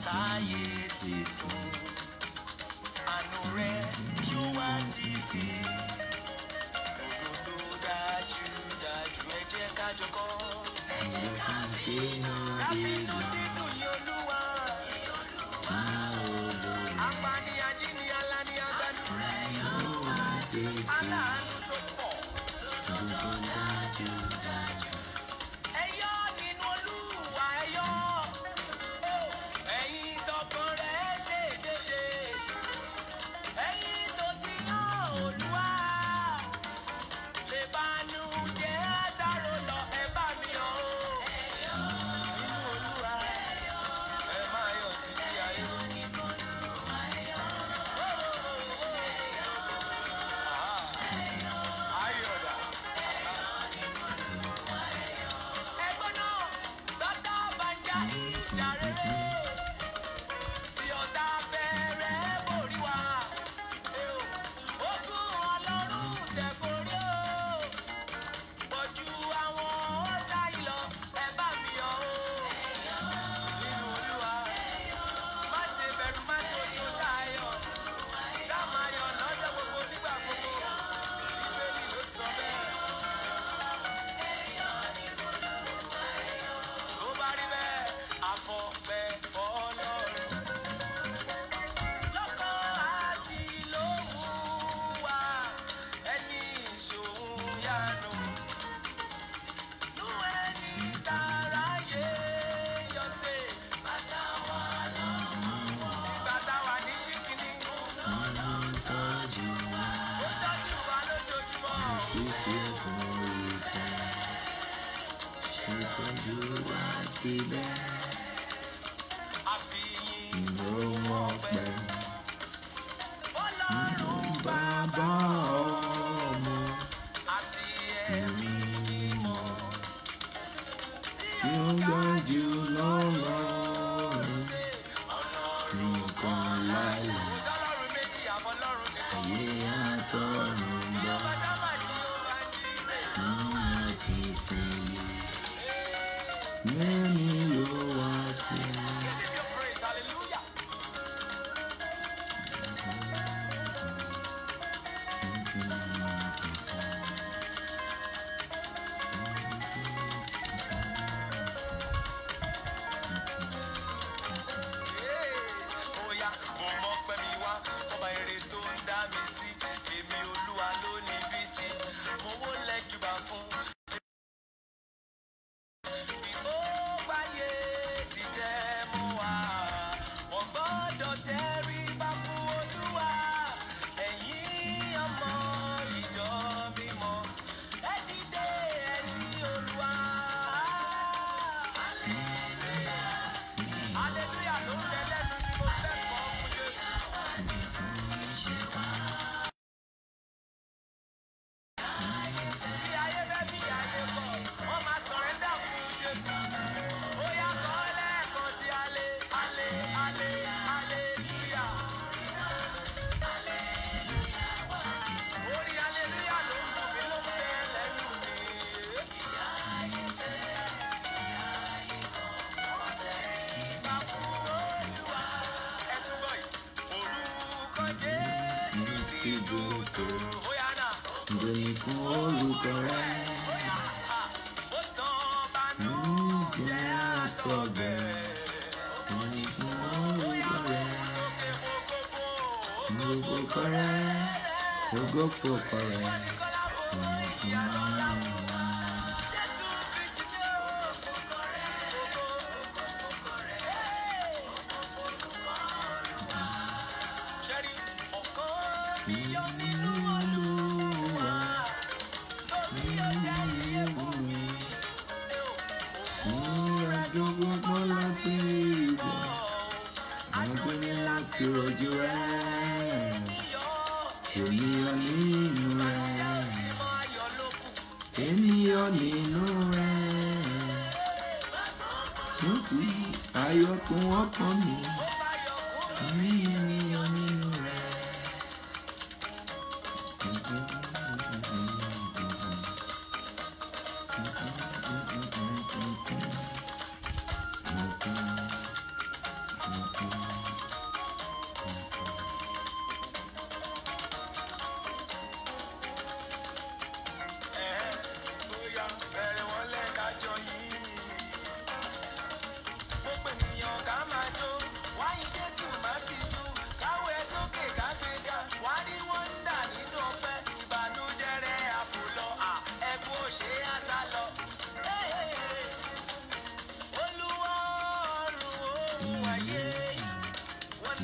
sáyé titun àánú rẹ yóò wá títí òdodo dájú dájú ẹ jẹ́ ká jọkọ́ ẹ jẹ́ ká bínú dídùn yìí olúwa apani ajínigbé alani agbani aláàánú tó pọ̀. Ẹyọ́ nínú Olúwa ẹyọ́. Ẹ̀yin tọkàn rẹ̀ ṣe dédé. Ẹ̀yin tó ti yán Olúwa. Lè bánú jẹ́ dárò lọ ẹ bá mi yọ̀ o. Nínú Olúwa ẹ máa yọ̀ títí ayé. Ayọ̀dà. Ẹgbọ́n náà, bàtà bàjá ìjà rere. Tí ọ̀tá fẹ́rẹ̀ borí wa. Ogun ọlọ́run tẹ̀kórí o. Pọ̀jù àwọn ọ̀tá ìlọ, ẹ bá mi yọ̀ o. Nínú Olúwa, má ṣe bẹ̀rù, má ṣe ojú ṣááyọ̀. Ṣá máa yọ̀ lọ́jọ́ gbogbo nígbà gbogbo. Bíbélì ló sọ bẹ́ẹ̀. Tó bá rí bẹ́ẹ̀, àfọ̀pẹ́ ọlọ́run. Lọ́kọ̀ àti lóhùn wá, ẹni ìṣòwò yánu. Nú ẹni táráyé yọ sí. Bàtà wà lọ́wọ́ wọn. Ìgbà táwa ní ṣìkìní. Ó tọ́jú wa lójoojúmọ́. Àfihàn ọpẹ́. Ọlọ́run bàbá ọmọ àti ẹ̀mí mímọ́. Tí ó ga jù lọ́rọ̀ ṣe ọlọ́run kan láyé. Kò sọ́lọ́run méjì àmọ́ ọlọ́run nìkan. Tí ó bá sábà jí ó bá jí rè. Give him your praise, hallelujah. Oya, mo mọ pẹ́ mi wá, ọba èrè tó ń dá mi sí. Èmi olúwa ló ní bí sí. Mo wó lẹ́jùbà fún. Ó gbáyé dìtẹ̀ mú wa. Wọ́n gbọ́dọ̀ tẹríba fún olúwa. Ẹ̀yin ọmọ ìjọ mímọ́. Ẹ dìde ẹ̀yin olúwa. Hallelujah ló ń bẹ lẹ́nu bí mo fẹ́ kọ́ fún Jésù. Bí ayé bẹ́ bí ayé bọ̀, wọ́n máa sọ̀rẹ́ndà fún Jésù. Ó yá kọ́ lẹ́ẹ̀kan sí alẹ́, alẹ́, alẹ́, hallelujah. Orí hallelujah ló ń dùn mí ló ń bẹ lẹ́nu mi. Ìgbà fún Olúwa. Ẹ túbọ̀ yìí. Orúkọ Jésù ti dùn tó. Ó yá náà. Ìròyìn fún orúkọ rẹ̀, Ó tán bánú jẹ́ àtọ̀gbẹ́. ìròyìn fún orúkọ rẹ̀, Sókè fòkòfò. gbogbo kọ rẹ̀, gbogbo fòkọ rẹ̀. Kọ́lá fowó ìyàtọ̀ ńlá fún wa. Jésù Kristi jẹ́ òkòkò rẹ̀. Òkòkò rẹ̀. Ṣẹ́rí ọ̀kan mi yọ nínú Olúwa. Lórí ọjà iye wù mí. Ìrìnàjò gbogbo láti ìgbà, àwọn tó ní láti rojú rẹ̀. Ènìyàn nínú rẹ̀, ènìyàn nínú rẹ̀. Lókù ayọ̀kùn ọkàn mi, àmì ènìyàn nínú rẹ̀.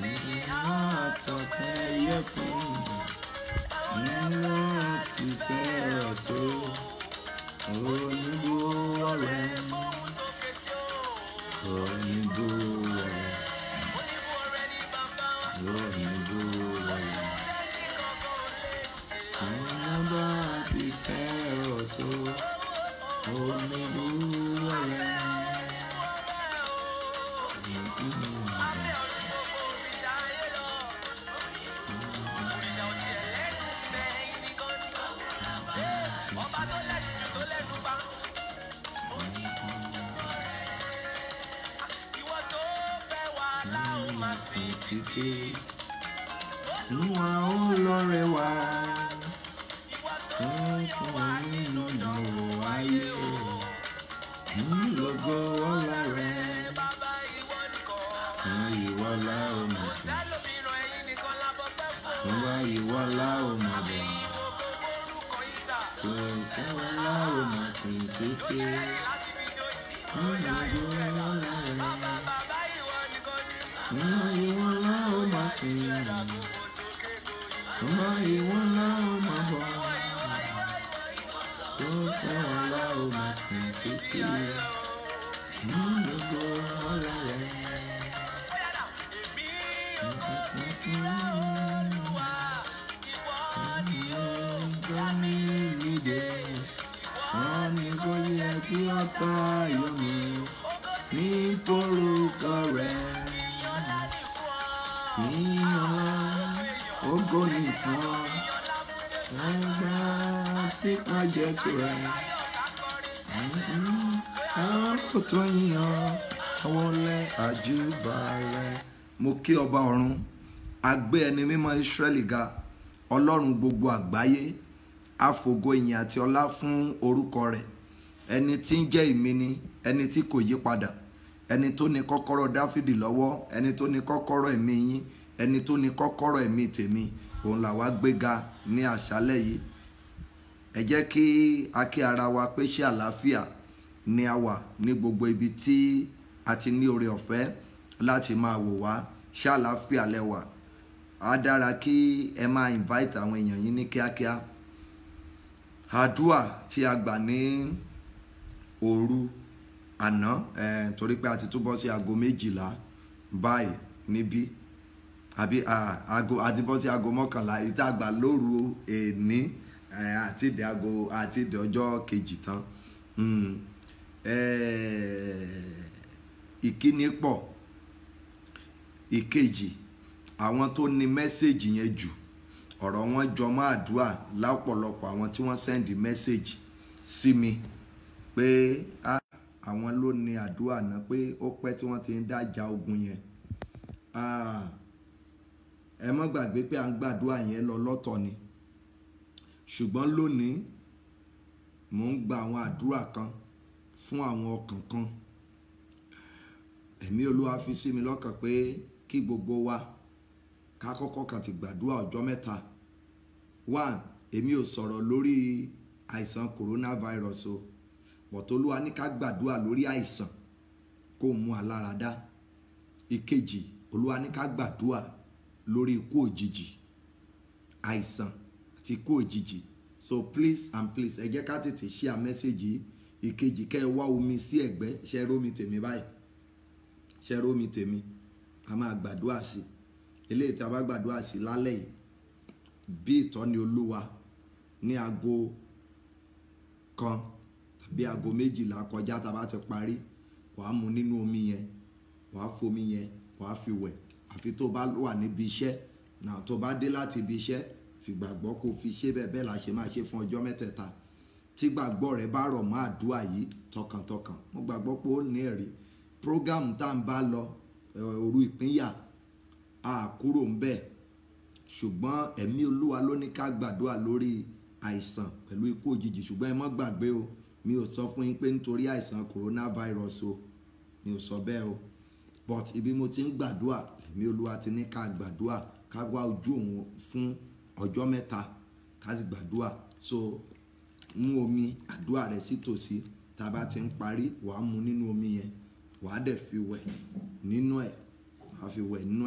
àtọ̀pẹ́ yẹ fún nílò ti fẹ́ ọ̀tọ̀ onígbó ọ̀rẹ́ onígbó ọ̀rẹ́ onígbó ọ̀rẹ́ nígbà ti fẹ́ ọ̀tọ̀ onígbó ọ̀rẹ́. títí ìwà ó lọ́rẹ̀ wá fún fún wa nínú ìdánwò ayé lọ́gọ́ ọ̀la rẹ̀ fún ìwọ́lá ọmọ sí fún wa ìwọ́lá ọmọ bọ̀ fún ìwọ́lá ọmọ sí títí fún lọ́gọ́ ọ̀la rẹ̀. Ọmọ ìwọ̀n la ó máa sìn. Ọmọ ìwọ̀n la ó máa bọ̀. Tó fẹ́ wọn la ó máa sìn títí. Ní gbogbo ọ̀la rẹ̀. Gbọ́ mi nídè. Wọ́n ní kó yẹ kí ọ̀tá yọ mí. Ní forúkọ rẹ̀ ní ọlá ògo ni fún ọ ẹgbà tí pàjẹ tó rẹ àwọn kò tó yíyan àwọn lẹ àjùbà rẹ. mo kí ọba ọ̀run agbé ẹni mímọ́ Ísírẹ́lì ga ọlọ́run gbogbo àgbáyé àfògo ìyìn àti ọlá fún orúkọ rẹ̀ ẹni tí ń jẹ́ ìmíní ẹni tí kò yí padà ẹni tó ní kọ́kọ́rọ́ dáfídì lọ́wọ́ ẹni tó ní kọ́kọ́rọ́ ẹ̀mí yín ẹni tó ní kọ́kọ́rọ́ ẹ̀mí tèmi òun làwa gbéga ní àṣálẹ́ yìí ẹ jẹ́ kí a kí ara wa pé ṣé àlàáfíà ni a wà ní gbogbo ibi tí a ti ní oore ọ̀fẹ́ láti máa wò wá ṣé àlàáfíà lẹ wà á dára kí ẹ máa invite àwọn èèyàn yín ní kíákíá àdúà tí a gbà ní òru àná eh, torí pé a ti túbọ̀ sí aago méjìlá báyìí níbí àbí aago àti bọ́ sí aago mọ́kànlá ìta àgbà lóru èní àti ìdè aago àti ìdè ọjọ́ kejì tán ìkíni pọ̀ ìkejì àwọn tó ní mẹ́sẹ̀gì yẹn jù ọ̀rọ̀ wọn jọ mọ́ àdúrà lápọ̀lọpọ̀ àwọn tí wọ́n sẹ́ndì mẹ́sẹ̀gì sí mi pé àwọn ló ní àdúrà náà pé ó pẹ́ tí wọ́n ti ń dájà ogun yẹn ẹ mọ́ gbàgbé pé à ń gbàdúrà yẹn lọ lọ́tọ̀ ni ṣùgbọ́n lónìí mò ń gba àwọn àdúrà kan fún àwọn ọkàn kan ẹ̀mí olúwa fi sí mi lọ́kàn pé kí gbogbo wa ká kọ́kọ́ kàn ti gbàdúrà ọjọ́ mẹ́ta one èmi ò sọ̀rọ̀ lórí àìsàn coronavirus o bọ̀tolúwa ní ká gbàdúrà lórí àìsàn kó mú aláradá ìkejì olúwa ní ká gbàdúrà lórí ikú òjijì àìsàn àti ikú òjijì so please and please ẹ jẹ́ ká tètè share message yìí ìkejì kẹ́ ẹ wá omi sí ẹ̀gbẹ́ ṣe rómi tèmi báyìí ṣe rómi tèmi a máa gbàdúrà sí eléyìí tí a bá gbàdúrà sí lálẹ́ yìí bí ìtọ́ni olúwa ní aago kan tàbí aago méjìlá kọjá tá a bá ti parí wàá mu nínú omi yẹn wàá fomi yẹn wàá fi wẹ̀ àfi tó bá wà níbi iṣẹ́ náà tó bá dé láti ibi iṣẹ́ fìgbàgbọ́ kó fi ṣe bẹ́ẹ̀ bẹ́ẹ̀ la ṣe máa ṣe fún ọjọ́ mẹ́tẹ̀ẹ̀ta tí gbàgbọ́ rẹ bá rọ̀ mọ́ àdúrà yìí tọkàntọkàn mo gbàgbọ́ pé ó ní ẹ̀rí program tá à ń bá lọ òru ìpínyà a kúrò ń bẹ̀ ṣùgbọ́n ẹ̀mí olúwa ló ní ká gbàdúrà lórí àìsàn pẹ̀lú ikú òjijì ṣùgbọ́n ẹ má gbàgbé o mi ò sọ fún yín pé nítorí àìsàn coronavirus o mi ò sọ bẹ́ẹ̀ o but ibi mo ti ń gbàdúrà ẹ̀mí olúwa ti ní ká gbàdúrà ká wá ojú òun fún ọjọ́ mẹ́ta ká sì gbàdúrà so mú omi àdúrà rẹ sí tòsí tá a bá ti ń parí wàá mu nínú omi yẹn wàá dẹ̀ fi wẹ̀ nínú ẹ̀ wàá fi wẹ̀ nínú ẹ̀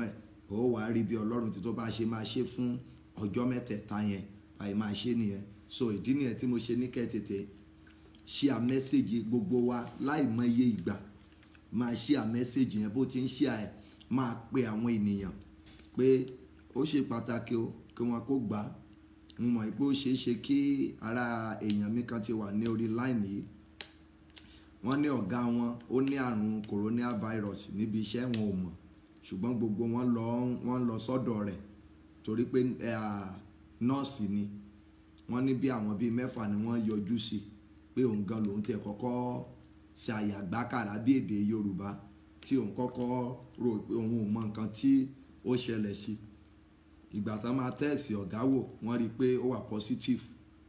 ó wàá rí bí ọlọ́run tí tó bá ṣe máa ṣe fún ọjọ́ mẹ́tẹ̀ẹ̀ta yẹn báyìí máa ṣe nìyẹn so ìdí nìyẹn tí mo ṣe ní kẹ́ tètè ṣí à mẹ́sẹ̀gì gbogbo wa láì mọ iye ìgbà máa ṣí à mẹ́sẹ̀gì yẹn bó ti ń ṣí à ẹ̀ máa pe àwọn ènìyàn pé ó ṣe pàtàkì o kí wọn kó gbà á mo mọ̀ pé ó ṣeé ṣe kí ara èèyàn mi kan ti wà ní orí láìní yìí wọ́n ní ọ̀gá wọn ó ní àrùn coronavirus níbi iṣẹ́ wọn ò mọ̀ ṣùgbọ́n gbogbo wọn lọ wọn lọ sọ́dọ̀ rẹ̀ torí pé nọ́ọ̀sì ni wọ́n ní bí àwọn bíi mẹ́fà ni wọ́n yọjú sí pé òun gan lòun tiẹ̀ kọ́kọ́ ṣe àyàgbákàrà bí èdè Yorùbá tí òun kọ́kọ́ rò pé òun ò mọ nǹkan tí ó ṣẹlẹ̀ sí ìgbà tá máa tẹ́ẹ̀sì ọ̀gá wò wọ́n rí i pé ó wà positive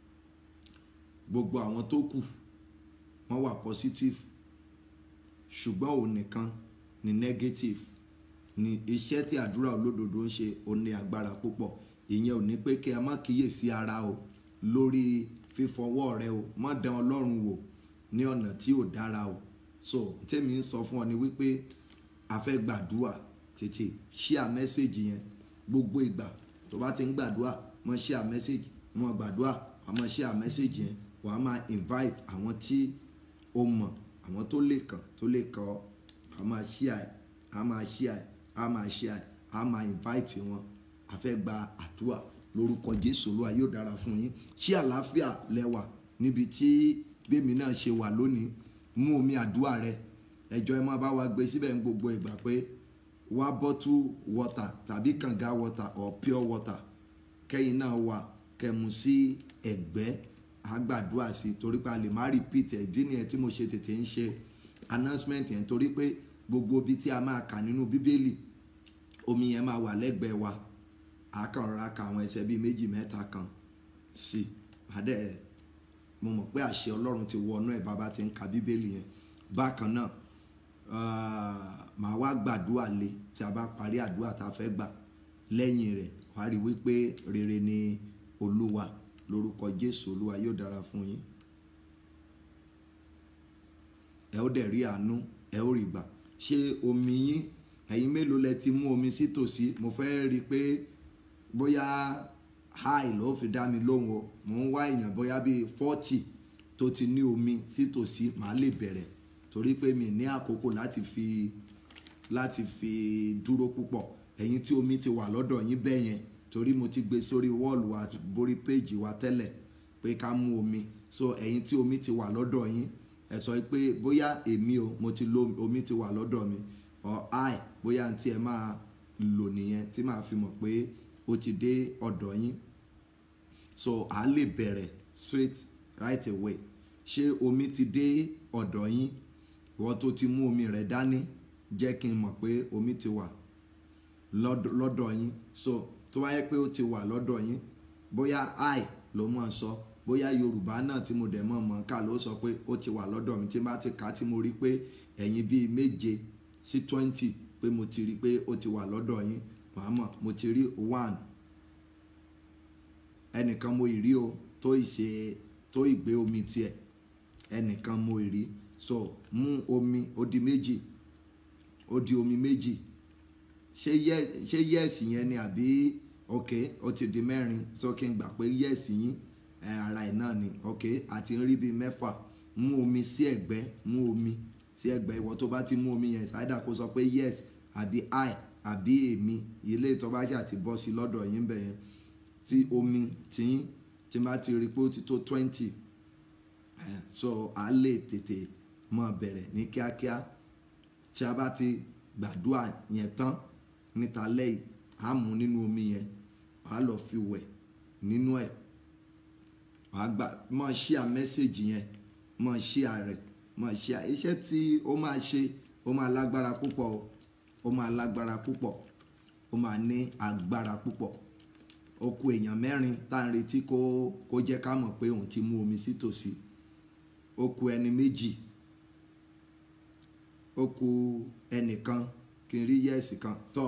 gbogbo àwọn tó kù wọ́n wà positive ṣùgbọ́n òun nìkan ni negative ni iṣẹ́ tí àdúrà olódodo ń ṣe ó ní agbára púpọ̀ ìyẹn ò ní pé kí a má kíyèsí ara o lórí fífọwọ́ rẹ o má dán ọlọ́run wò ní ọ̀nà tí ò dára o so tèmi ń sọ fún ọ ni wípé a fẹ́ gbàdúrà tètè ṣíà mẹ́sẹ̀gì yẹn gbogbo ìgbà tó bá ti ń gbàdúrà mọ́ ṣíà mẹ́sẹ̀gì mọ́ gbàdúrà àmọ́ ṣíà mẹ́sẹ̀gì yẹn wàá máa invite àwọn tí o mọ̀ àwọn tó lè kàn tó lè kàn ọ́ a máa ṣíà ẹ̀ a máa ṣíà ẹ̀ a máa ṣíà ẹ̀ a máa invite wọn a fẹ́ gba àdúrà lórúkọ Jésù Olúwa yóò dára fún yín ṣí àlàáfíà lẹ́wà níbi tí gbèmí náà ṣe wà lónìí mú omi àdúrà rẹ ẹjọ́ ẹ máa bá wa gbé síbẹ̀ ń gbogbo ìgbà pé wá bottle water tàbí kànga water or pure water kẹ́yìn náà wà kẹmu sí ẹ̀gbẹ́ àgbàdúrà sí torí pé a lè má repeat ẹ̀ dín nìyẹn tí mo ṣe tètè ń ṣe announcement yẹn torí pé gbogbo ibi tí a máa kà nínú bíbélì omi yẹn máa wà lẹ́gbẹ̀ẹ́ wa àkànrà ka àwọn ẹsẹ̀ bíi méjì mẹ́ta kan sí àdẹ mo mọ̀ pé àṣẹ Ọlọ́run ti wọnú ẹ̀ bàbá ti ń ka bíbélì yẹn bákan náà màá wá gbàdúrà lé tí a bá parí àdúrà tá a fẹ́ gbà lẹ́yìn rẹ̀ wàá rí wípé rere ni Olúwa lórúkọ Jésù Olúwa yóò dára fún yín ẹ ó dẹ̀ rí àánú ẹ ó rí gbà ṣé omi yín ẹ̀yin mélòó lẹ ti mú omi sí tòsí mo fẹ́ rí i pé bóyá háì ló fi dá mi lóhùn o mò ń wá èèyàn bóyá bíi fọ́tì tó ti ní omi sí tòsí màá lè bẹ̀rẹ̀ torí pé mi ní àkókò láti fi láti fi dúró púpọ̀ ẹ̀yin tí omi ti wà lọ́dọ̀ yín bẹ́ẹ̀ yẹn torí mo ti gbé sórí wọ́ọ̀lù wa borí péjì wa tẹ́lẹ̀ pé ká mú omi so ẹ̀yin tí omi ti wà lọ́dọ̀ yín ẹ sọ pé bóyá èmi o mo ti lo omi ti wà lọ́dọ̀ mi or i bóyá tí ẹ máa lò nìyẹn tí màá fi mọ̀ pé ó ti dé ọ̀dọ̀ yín so à lè bẹ̀rẹ̀ straight right away ṣé omi ti dé ọ̀dọ̀ yín ìwọ tó ti mú omi rẹ̀ dání jẹ́ kí n mọ̀ pé omi ti wà lọ́dọ̀ yín so tó wáyé pé ó ti wà lọ́dọ̀ yín bóyá i ló mọ̀ sọ bóyá yorùbá náà tí mo dẹ̀ mọ̀ mọ̀ ká ló sọ pé ó ti wà lọ́dọ̀ mi tí n bá ti kà á tí mo rí pé ẹ̀yin bíi méje sí twenty pé mo ti rí pé ó ti wà lọ́dọ̀ yín màá mọ̀ mo ti rí one ẹnìkan mo ì rí o tó ìṣe tó ìgbé omi tiẹ̀ ẹnìkan mo ì rí so mú omi ó di méjì ó di omi méjì ṣé yẹ́ẹ̀sì yẹn ni àbí ok ó ti di mẹ́rin so kí n gbà pé yẹ́ẹ̀sì yín ara ẹ̀ náà ni ok àti ń rí bíi mẹ́fà mú omi sí ẹ̀gbẹ́ mú omi sí ẹ̀gbẹ́ ìwọ tó bá ti mú omi yẹn ṣáídà kó sọ pé yes àbí i àbí èmi ilé ìtọ́ bá ṣe àti bọ́ sí lọ́dọ̀ yín bẹ̀ yẹn tí omi tí tí bá ti rí pé ó ti tó twenty so a lè tètè máa bẹ̀rẹ̀ ní kíákíá tí a bá ti gbàdúrà yẹn tán níta lẹ́yìn a mú nínú omi yẹn wàá lọ fi wẹ̀ nínú ẹ̀ wàá gbà máa ṣíà mẹ́sẹ̀gì yẹn máa ṣíà rẹ̀ máa ṣíà iṣẹ́ tí ó máa ṣe ó máa lágbára púpọ̀ o ó máa lágbára púpọ̀ ó máa ní agbára púpọ̀ ó kù èèyàn mẹ́rin tá à ń retí kó kó jẹ́ ká mọ̀ pé òun ti mú omi sí tòsí ó kù ẹni méjì ó kù ẹnìkan kí n rí yẹ́ẹ̀sì kan tọ́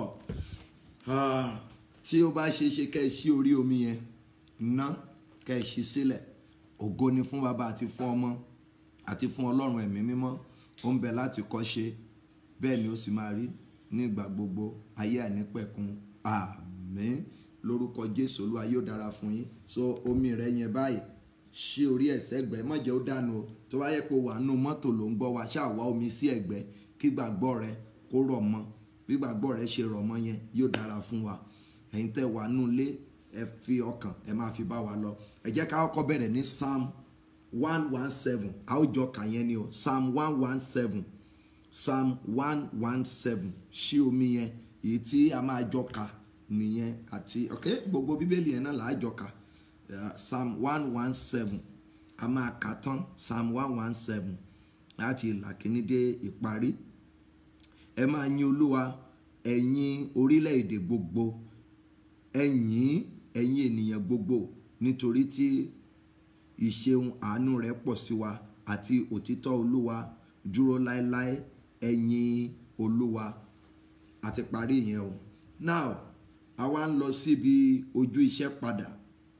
tí ó bá ṣe é ṣe kẹ́ ẹ ṣí orí omi yẹn ná kẹ́ ẹ ṣí sílẹ̀ ògo ni fún bàbá àti fún ọmọ àti fún ọlọ́run ẹ̀mí mímọ́ ó ń bẹ láti kọ́ ṣe bẹ́ẹ̀ ni ó sì máa rí nígbà gbogbo ayé àìnípẹ̀kun àmín lórúkọ jésù olúwa yóò dára fún yín so omi rẹ yẹn báyìí ṣí orí ẹ̀sẹ̀ ẹ̀gbẹ́ má jẹ́ ó dànù o tó bá yẹ pé wà nù mọ́tò ló ń gbọ́ wa ṣáà wá omi sí ẹ̀gbẹ́ kí gbàgbọ́ rẹ kó rọ̀ mọ́ bí gbàgbọ́ rẹ ṣe rọ̀ mọ́ yẹn yóò dára fún wa ẹ̀yin tẹ́ wà nù lé ẹ fi ọkàn ẹ máa fi bá wa lọ ẹ jẹ́ ká kọ́kọ́ bẹ̀rẹ̀ ní psalm one one seven a ó jọ kà yẹn ni o psalm one one seven psalm one one seven ṣí omi yẹn èyí tí a máa jọ kà nìyẹn àti ok gbogbo bíbélì yẹn náà là á jọ kà uh, psalm one one seven a máa kà tán psalm one one seven láti ìlà kìíní dé ìparí ẹ máa yin olúwa ẹ̀yin orílẹ̀-èdè gbogbo ẹ̀yin ẹ̀yin ènìyàn gbogbo nítorí tí ìṣeun àánú rẹ̀ pọ̀ sí wa àti òtítọ́ olúwa dúró láéláé ẹ̀yin olúwa àti parí ìyẹn o now àwa ń lọ síbi ojú iṣẹ́ padà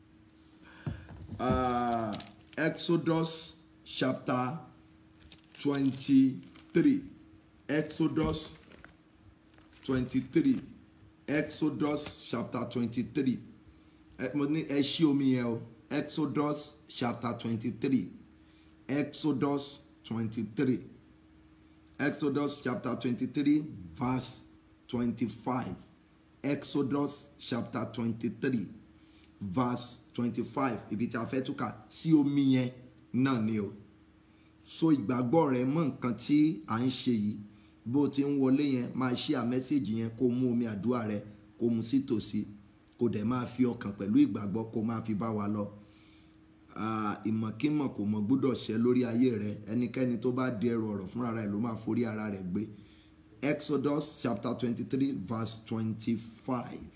uh, Exodus chapter twenty-three Exodus twenty-three Exodus chapter twenty-three ẹ mo ní ẹ ṣí omi yẹn o Exodus chapter twenty-three Exodus twenty-three Exodus chapter twenty-three verse twenty-five Exodus chapter twenty-three verse twenty-five ibi tí a fẹ́ túkà sí omi yẹn náà ni o so ìgbàgbọ́ rẹ mọ́ nǹkan tí à ń ṣe yìí bó ti ń wọlé yẹn máa ṣí à mẹ́sẹ̀gì yẹn kó mú omi àdúrà rẹ kó mu sí tòsí kó dẹ̀ máa fi ọkàn pẹ̀lú ìgbàgbọ́ kó máa fi bá wa lọ ìmọ̀kímọ̀ kò mọ̀ gbọ́dọ̀ ṣẹ lórí ayé rẹ ẹnikẹ́ni tó bá di ẹrù ọ̀rọ̀ fúnra rẹ̀ ló máa forí ara rẹ̀ gbé Exodus chapter twenty-three verse twenty-five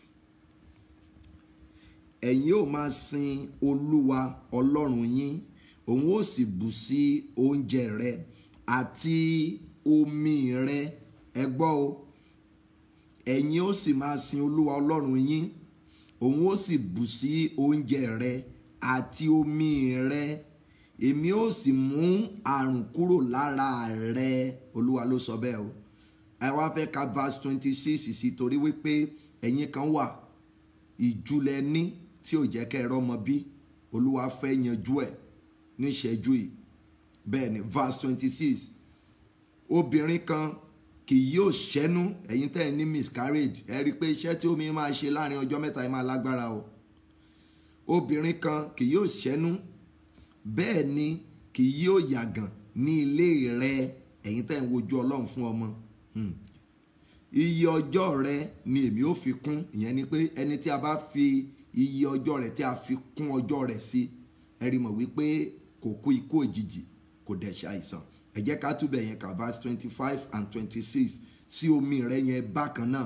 ẹ̀yin ó máa sin olúwa ọlọ́run yín òun ó sì bù sí oúnjẹ rẹ àti omi rẹ ẹ gbọ́ o ẹ̀yin ó sì máa sin olúwa ọlọ́run yín òun ó sì bù sí oúnjẹ rẹ àti omi rẹ èmi ó sì mú àrùn kúrò lára rẹ olúwa ló sọ bẹ́ẹ̀ o ẹ wá fẹ́ ka verse twenty six sí torí wípé ẹ̀yin kan wà ìjúlẹ̀ ní tí ò jẹ́ kẹ́ ẹ rọ́mọ bí olúwa fẹ́ yanjú ẹ̀ níṣẹ́jú yìí bẹ́ẹ̀ ni verse twenty six obìnrin kan kì yóò ṣẹ́nu ẹ̀yin tẹ́ ẹ ní miscarriage ẹ rí i pé iṣẹ́ tí omi máa ṣe láàrin ọjọ́ mẹ́ta ẹ máa lágbára o obìnrin kan kì yóò ṣẹ́nu bẹ́ẹ̀ ni kì yóò yàgàn ní ilé rẹ ẹ̀yin tẹ́ ẹ ń wojú ọlọ́run fún ọmọ iye ọjọ́ rẹ ni èmi ò fi kún ìyẹn ni pé ẹni tí a bá fi iye ọjọ́ rẹ̀ tí a fi kún ọjọ́ rẹ̀ sí ẹ rí mọ̀ wípé kò kú ikú òjijì kò dẹ̀ ṣàìsàn ẹ jẹ́ ká túbẹ̀ yẹn kà verse twenty five and twenty six sí omi rẹ̀ yẹn bákan náà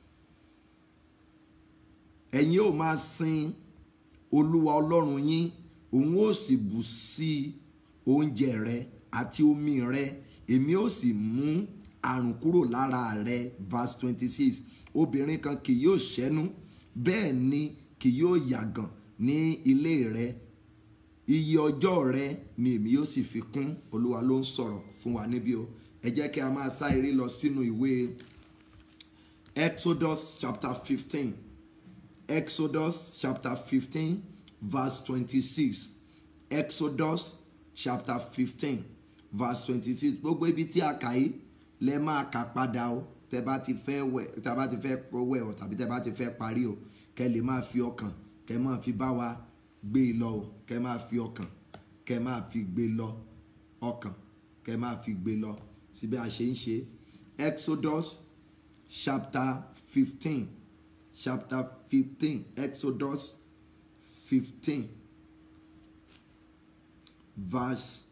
ẹ̀yin ó máa sin olúwa ọlọ́run yín òun ó sì bù sí oúnjẹ rẹ àti omi rẹ èmi ó sì mú àrùn kúrò lára rẹ verse twenty six obìnrin kan kì yóò ṣẹ́nu bẹ́ẹ̀ ni kì yóò yàgàn ní ilé rẹ iye ọjọ́ rẹ ni èmi yóò sì fi kún olúwa ló ń sọ̀rọ̀ fún wa níbí o ẹ jẹ́ kí a máa sá eré lọ sínú ìwé Exodus chapter fifteen Exodus chapter fifteen verse twenty-six Exodus chapter fifteen verse twenty-six gbogbo ibi tí a kà yìí lẹ máa kà padà o tẹ bá ti fẹ́ wẹ̀ tẹ bá ti fẹ́ wẹ̀ o tàbí tẹ bá ti fẹ́ parí o kẹ lè máa fi ọkàn kẹ máa fi bá wa gbé e lọ o kẹ máa fi ọkàn kẹ máa fi gbé lọ ọkàn kẹ máa fi gbé lọ síbi a ṣe ń ṣe Exodus chapter fifteen chapter fifteen Exodus fifteen verse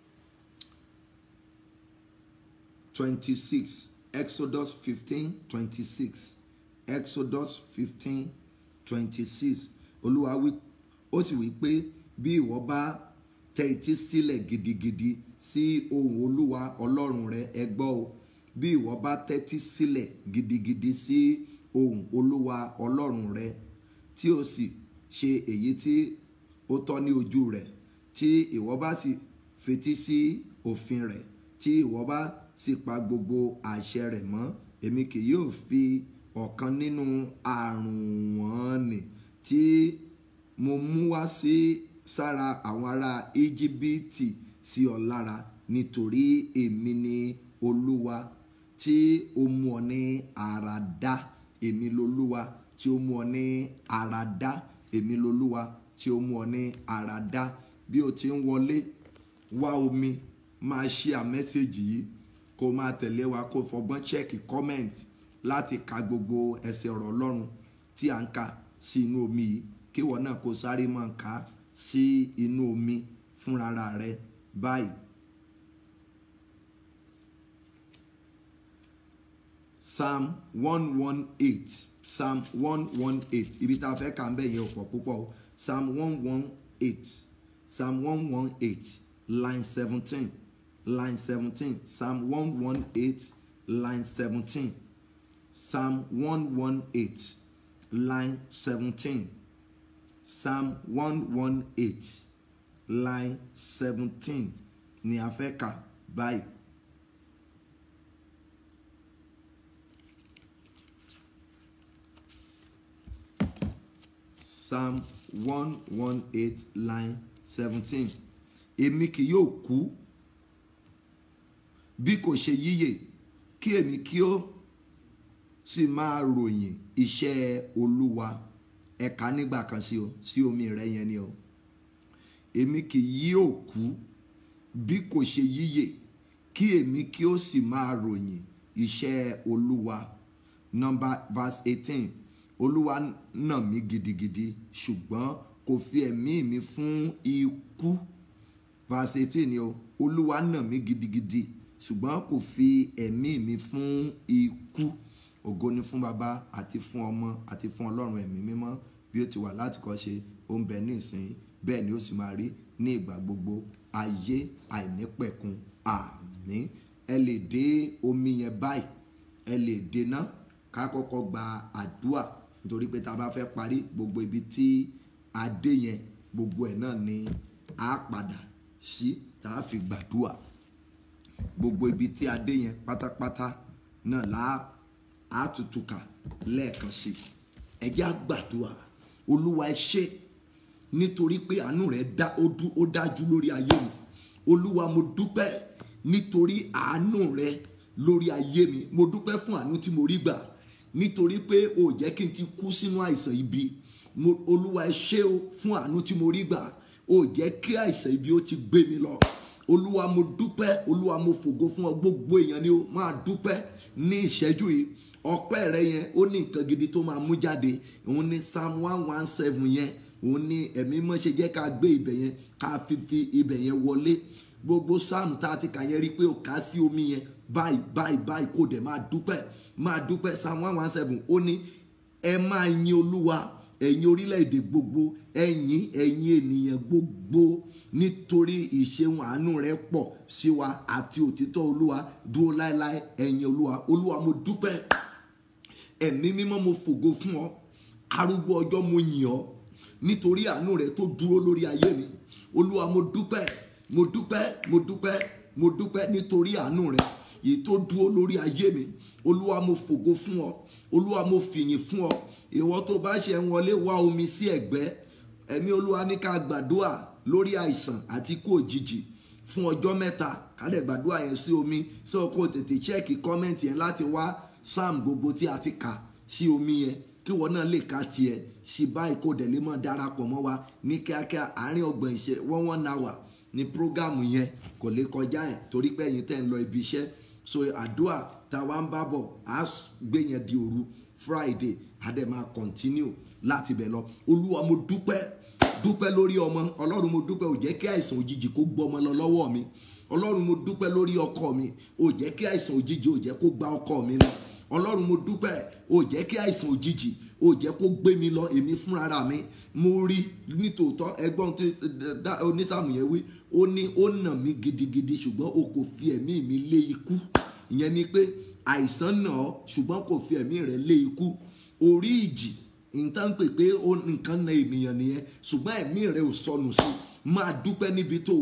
twenty-six Exodus fifteen twenty-six Exodus fifteen twenty-six olúwa wí ó sì wí pé bí ìwọ bá tẹ etí sílẹ̀ gidigidi sí ohùn olúwa ọlọ́run rẹ ẹ gbọ́ o bí ìwọ bá tẹ́tí sílẹ̀ gidigidi sí ohùn olúwa ọlọ́run rẹ tí o sì ṣe èyí tí ó tọ́ ní ojú rẹ̀ tí ìwọ bá sì fetí sí òfin rẹ̀ tí ìwọ bá sì pa gbogbo àṣẹ rẹ̀ mọ́ èmi kì yóò fi ọ̀kan nínú àrùn wọn nì tí mo mú wá sí sára àwọn ará íjíbítì sí ọ lára nítorí èmi ni olúwa tí ó mú ọ ní ara dá èmi lolúwa tí ó mú ọ ní ara dá èmi lolúwa tí ó mú ọ ní ara dá bí o ti ń wọlé wá omi máa ṣí à mẹ́sẹ̀gì yìí kó máa tẹ̀lé wa kó fọgbọ́n chẹ́ẹ̀kì comment láti ka gbogbo ẹsẹ̀ ọ̀rọ̀ ọlọ́run tí à ń kà sí inú omi yìí kí ìwọ náà kó sáré máa kà á sí inú omi fúnra rẹ báyìí. psalm one one eight psalm one one eight ibi tá a fẹ́ kà ń bẹ̀ yẹn ò pọ̀ púpọ̀ o psalm one one eight psalm one one eight line seventeen line seventeen psalm one one eight line seventeen psalm one one eight line seventeen psalm one one eight line seventeen ni a fẹ́ kà báyìí. psalm one one eight line seventeen èmi kì yóò kú bí kò ṣe yíyè kí èmi kí ó sì máa ròyìn iṣẹ́ olúwa ẹ̀ka nígbà kan sí o sí omi rẹ yẹn ni o èmi kì yóò kú bí kò ṣe yíyè kí èmi kí ó sì máa ròyìn iṣẹ́ olúwa number verse eighteen olúwa nà mí gidigidi ṣùgbọ́n kò fi ẹ̀mí mi fún ikú verse eighteen ni o olúwa nà mí gidigidi ṣùgbọ́n kò fi ẹ̀mí mi fún ikú ògo ni fún baba àti fún ọmọ àti fún ọlọ́run ẹ̀mí mímọ́ bí ó ti wà láti kọ́ ṣe ó ń bẹ ní ìsìn bẹ́ẹ̀ ni ó sì máa rí ní ìgbà gbogbo ayé àìnípẹ̀kun àmín ẹ lè dé omi yẹn báyìí ẹ lè dènà ká kọ́kọ́ gba àdúà nítorí pé tá a bá fẹ́ parí gbogbo ibi tí a dé yẹn gbogbo ẹ̀ náà ni a padà sí tá a fi gbàdúà gbogbo ibi tí a dé yẹn pátápátá náà là á tutù kà lẹ́ẹ̀kan sí ẹ jẹ́ á gbàdúà olúwa ẹ ṣé nítorí pé àánú rẹ dá ó dájú lórí ayé mi olúwa mo dúpẹ́ nítorí àánú rẹ lórí ayé mi mo dúpẹ́ fún àánú tí mo rí gbà nítorí pé o jẹ́ kí n ti kú sínú àìsàn ibi mo olúwa ẹ ṣé o fún àánú tí mo rí gbà o jẹ́ kí àìsàn ibi ó ti gbé mi lọ olúwa mo dúpẹ́ olúwa mo fògo fún ọ gbogbo èèyàn ni o máa dúpẹ́ ní ìṣẹ́jú yìí ọpẹ́ rẹ yẹn ó ní nǹkan gidi tó máa mú jáde òun ní psalm one one seven yẹn òun ní ẹ̀mí mọ́ ṣe jẹ́ ká gbé ibẹ̀ yẹn ká fi fi ibẹ̀ yẹn wọlé gbogbo psalm tá a ti kà yẹn rí pé o kà sí omi yẹn báyìí báyìí báyìí kò dẹ̀ máa dúpẹ́ máa dúpẹ́ psalm one one seven ó ní ẹ máa yin olúwa ẹ̀yin orílẹ̀-èdè gbogbo ẹ̀yin ẹ̀yin ènìyàn gbogbo nítorí ìṣeun àánú rẹ̀ pọ̀ sí wa àti òtítọ́ olúwa dúró láéláé ẹ̀yin olúwa olúwa mo dúpẹ́ ẹ̀mí mímọ́ mo fògo fún ọ arúgbó ọjọ́ mo yìn ọ́ nítorí àánú rẹ̀ tó dúró lórí ayé mi olúwa mo dúpẹ́ mo dúpẹ́ mo dúpẹ́ mo dúpẹ́ nítorí àánú rẹ̀ èyí tó dúró lórí ayé mi olúwa mo fògo fún ọ olúwa mo fìyìn fún ọ ìwọ tó bá ṣe ń wọlé wá omi sí ẹ̀gbẹ́ ẹ̀mí olúwa ní ká gbàdúrà lórí àìsàn àti kú òjijì fún ọjọ́ mẹ́ta kálẹ̀ gbàdúrà yẹn sí omi sọ kó tètè chẹ́ẹ̀kì kọ́mẹ́ǹtì yẹn láti wá sam gbogbo tí a ti kà sí omi yẹn kí wọn náà lè ka tiẹ̀ sí báyìí kó dẹ̀ lè mọ̀ darapọ̀ mọ́ wa ní kíákíá àárín ọgbọ̀n ìṣẹ́ one one hour ní prógámù yẹn kò lè kọjá ẹ̀ torí pé ẹ̀yin tẹ̀ ń lọ ibi iṣẹ́ so àdúrà tá a wá ń bá bọ̀ á gbé yẹn di òru friday á dẹ̀ máa continue láti bẹ̀ lọ olúwa mo dúpẹ́ dúpẹ́ lórí ọmọ ọlọ́run mo dúpẹ́ ò jẹ́ kí àìsàn òjijì kó gbọmọ lọ lọ́wọ́ mi ọlọ́run mo dúpẹ́ lórí ọkọ mi ò jẹ́ kí àìsàn òjijì ò jẹ́ kó gba ọkọ mi lọ ọlọ́run mo dúpẹ́ ò jẹ́ kí àìsàn òjijì ò jẹ́ kó gbé mi lọ èmi fúnra mi mo rí nítòótọ́ ẹgbọ́n tí onísàmù yẹn wí ó ní ó nà mí gidigidi ṣùgbọ́n o kò fi ẹ̀mí mi lé ikú ìyẹn ni pé àìsàn nà ọ́ ṣùgbọ́n kò fi ẹ̀mí rẹ̀ lé ikú orí ìjì nǹkan pè pé nǹkan na ènìyàn nìyẹn ṣùgbọ́n ẹ̀mí rẹ̀ ò sọnù sí máa dúpẹ́ níbi tó wà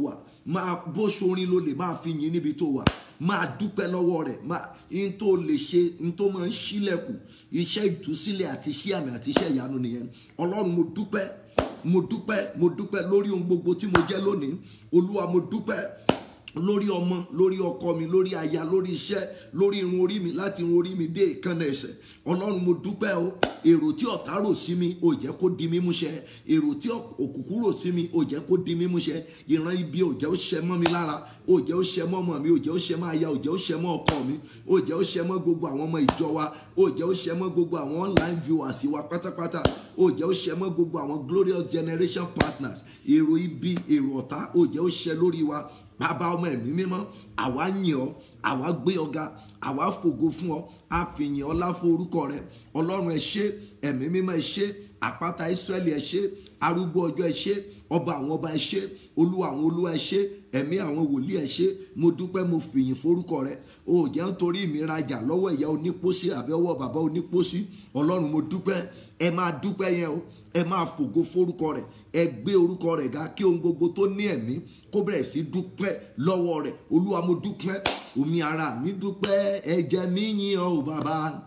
máa bó sorin ló lè máa fi yìn níbi tó wà máa dúpẹ́ lọ́wọ́ rẹ̀ máa in tó lè ṣe in tó máa ń ṣílẹ̀kùn iṣẹ́ ìtúsílẹ̀ àti iṣẹ́ àmì àti iṣẹ́ ìyanu nìyẹn ọlọ́run mo dúpẹ́ mo dúpẹ́ mo dúpẹ́ lórí ohun gbogbo tí mo jẹ́ lónìí olúwa mo dúpẹ́ lórí ọmọ lórí ọkọ mi lórí aya lórí iṣẹ́ lórí irun orí mi láti irun orí mi dé ìkànnà ẹsẹ̀ ọlọ́run mo dúpẹ́ o èrò tí ọ̀tá rò sí mi ò jẹ́ kó di mímú ṣẹ èrò tí òkùnkùn rò sí mi ò jẹ́ kó di mímú ṣẹ ìran ibi ò jẹ́ ó ṣẹ mọ́ mi lára ò jẹ́ ó ṣẹ mọ́ ọmọ mi ò jẹ́ ó ṣẹ mọ́ aya ò jẹ́ ó ṣẹ mọ́ ọkọ mi ò jẹ́ ó ṣẹ mọ́ gbogbo àwọn ọmọ ìjọ wa ò jẹ́ ó ṣẹ mọ́ gbogbo àwọn online viewers wa pátápátá ò jẹ́ ó ṣẹ mọ́ gbogbo àwọn glorious generation partners èrò ibi èrò ọ̀tá ò jẹ́ ó ṣẹ lórí wa bàbá ọmọ ẹ̀mí mímọ́ àwa yìn ọ́ àwa gbé ọ̀gá àwa fògo fún ọ àfìyìn ọlá fún orúkọ rẹ ọlọ́run ẹ ṣé ẹ̀mí mímọ́ ẹ ṣé àpáta ìsírẹ́lì ẹ ṣé arúgbó ọjọ́ ẹ ṣé ọba àwọn ọba ẹ ṣé olúwa àwọn olúwa ẹ ṣé ẹ̀mí àwọn wòlíì ẹ ṣé mo dúpẹ́ mo fìyìn forúkọ rẹ o jẹ́ nítorí mi rajà lọ́wọ́ ìyá onípósí àbí ọwọ́ bàbá onípósí ọlọ́run mo dúpẹ́ ẹ máa dúpẹ́ yẹn o ẹ máa fògo forúkọ rẹ ẹ gbé orúkọ rẹ ga kí ohun gbogbo tó ní ẹ̀mí kó bẹ̀rẹ̀ sí dúpẹ́ lọ́wọ́ rẹ olúwa mo dúpẹ́ omi ara mi dúpẹ́ ẹ̀jẹ̀ mi yìn ọ́ o bàbá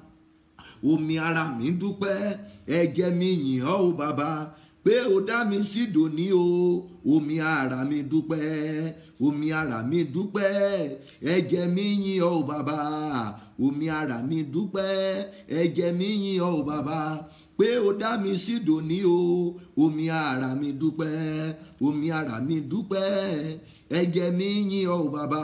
omi ara mi dúpẹ́ ẹ̀jẹ̀ mi yìn ọ́ o bàbá pé o dá mi sí dòní o omi ara mi dúpẹ́ omi ara mi dúpẹ́ ẹ̀jẹ̀ mi yìn ọ́ o bàbá omi ara mi dúpẹ́ ẹ̀jẹ̀ mi yìn ọ́ o bàbá pé o dá mi sí dòní o omi ara mi dúpẹ́ omi ara mi dúpẹ́ ẹ̀jẹ̀ mi yìn ọ́ o bàbá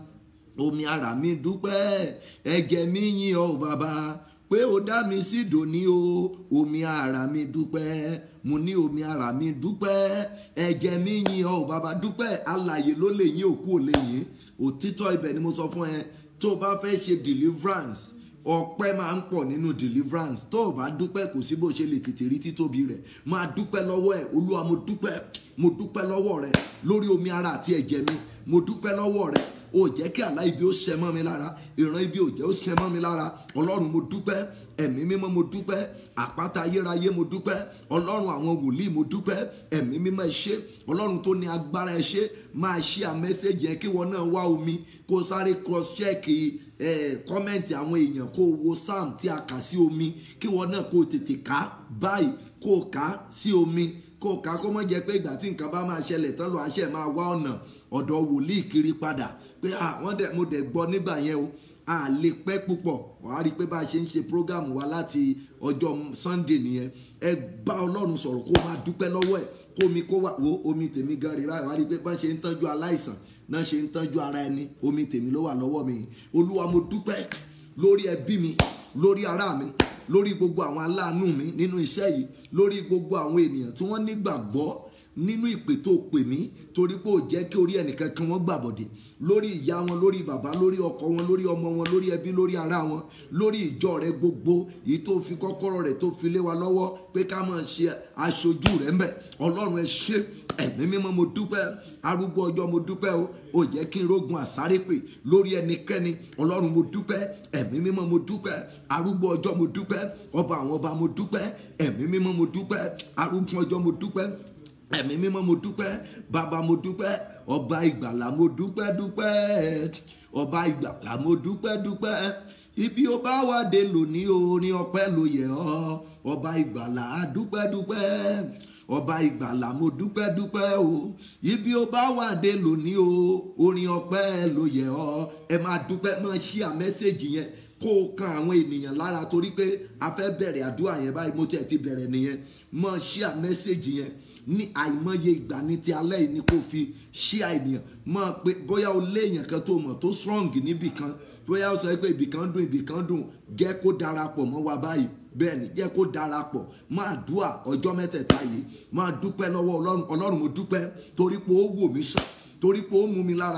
omi ara mi dúpẹ́ ẹ̀jẹ̀ mi yìn ọ́ o bàbá pé o dá mi sí dòní o omi ara mi dúpẹ́ mo ní omi ara mi dúpẹ́ ẹ̀jẹ̀ mi yìn ọ́ o bàbá dúpẹ́ alààyè ló lè yín òkú ò lè yín òtítọ́ ibẹ̀ ni mo sọ fún ẹ tó o bá fẹ́ ṣe deliverance ọpẹ́ máa ń pọ̀ nínú deliverance tó o bá dúpẹ́ kò sí bó ṣe lè tètè rí títóbi rẹ̀ máa dúpẹ́ lọ́wọ́ ẹ̀ olúwa mo dúpẹ́ mo dúpẹ́ lọ́wọ́ rẹ̀ lórí omi ara àti ẹ̀jẹ̀ mi mo dúpẹ́ lọ́wọ́ rẹ̀ o jẹ́ kí àlá ibi ó ṣẹ mọ́ mi lára ìran ibi ò jẹ́ ó ṣẹ mọ́ mi lára ọlọ́run mo dúpẹ́ ẹ̀mí mímọ́ mo dúpẹ́ àpáta ayérayé mo dúpẹ́ ọlọ́run àwọn wòlíì mo dúpẹ́ ẹ̀mí mímọ́ ẹ ṣé ọlọ́run tó ní agbára ẹ ṣé máa ṣí à mẹ́sẹ̀gì yẹn kí wọn náà wá omi kó sáré cross check kọ́mẹ̀ntì àwọn èèyàn kó wo psalm tí a kà sí omi kí wọn náà kó tètè ká báyìí kó kà sí omi kó ká kó mọ̀ jẹ́ pé ìgbà tí nǹkan bá máa ṣẹlẹ̀ tán lọ àṣẹ máa wá ọ̀nà ọ̀dọ̀ wòlíì kiri padà pé wọ́n dẹ̀ mo dẹ̀ gbọ́ nígbà yẹn o a lè pẹ́ púpọ̀ wàá rí i pé bá a ṣe ń ṣe program wa láti ọjọ́ Sunday nìyẹn ẹ bá Ọlọ́run sọ̀rọ̀ kó máa dúpẹ́ lọ́wọ́ ẹ̀ kó mi kó wà wo omi tèmi gan rí báyìí wàá rí i pé bá ṣe ń tọ́jú aláìsàn náà ṣe ń tọ́jú ara ẹni omi tèmi ló wà lọ́wọ́ mi Olúwa mo dúpẹ́ lórí ẹbí mi lórí ará mi lórí gbogbo àwọn aláàánú mi nínú iṣẹ́ yìí lórí gbogbo àwọn ènìyàn tí wọ́n nígbàgbọ́ nínú ìpè tó pè mí torí pé ò jẹ́ kí orí ẹnìkan kan wọ́n gbàbọ̀dẹ̀ lórí ìyá wọn lórí bàbá lórí ọkọ wọn lórí ọmọ wọn lórí ẹbí lórí ará wọn lórí ìjọ rẹ gbogbo èyí tó fi kọ́kọ́rọ́ rẹ̀ tó fi lé wa lọ́wọ́ pé ká máa ṣe aṣojú rẹ̀ ń bẹ̀ ọlọ́run ẹ ṣé ẹ̀mí mímọ́ mo dúpẹ́ arúgbó ọjọ́ mo dúpẹ́ o ò jẹ́ kí n rógun àsárépè lórí ẹnikẹ́ni ọlọ́run mo dúpẹ́ ẹ̀mí mímọ́ mo dúpẹ́ arúgbó ọjọ́ mo dúpẹ́ ọba àwọn ọba mo dúpẹ́ ẹ̀mí mímọ́ mo dúpẹ́ arúgbó ọjọ́ mo dúpẹ́ ẹ̀mí mímọ́ mo dúpẹ́ bàbá mo dúpẹ́ ọba ìgbàlà mo dúpẹ́ dúpẹ́ ọba ìgbàlà mo dúpẹ́ dúpẹ́ ibi ó bá wà dé lónìí orin ọpẹ́ ló yẹ ọ́ ọba ìgbàlà dúpẹ́ dúpẹ́ ọba ìgbàlà mo dúpẹ́ dúpẹ́ o ibi ó bá wà dé lónìí o orin ọpẹ́ ló yẹ ọ́ ẹ máa dúpẹ́ máa ṣí à mẹ́sẹ̀gì yẹn kó o kan àwọn ènìyàn lára torí pé a fẹ́ bẹ̀rẹ̀ àdúrà yẹn báyìí mo tiẹ̀ ti bẹ̀rẹ̀ nìyẹn máa ṣí à mẹ́sẹ̀gì yẹn ní àìmọye ìgbà ní ti alẹ́ yìí ni kò fi ṣí àìníyàn máa pé bóyá o léèyàn kan tó mọ̀ tó strong níbì kan bóyá o sọ pé ibì kan dùn ibì kan dùn jẹ́ kó darapọ̀ mọ́ wa báyìí bẹ́ẹ̀ ni jẹ́ kó darapọ̀ máa dúà ọjọ́ mẹ́tẹ̀ẹ̀ta yìí máa dúpẹ́ lọ́wọ́ ọlọ́run ọlọ́run mo dúpẹ́ torí pé ó wò mí sàn torí pé ó mú mi lára dá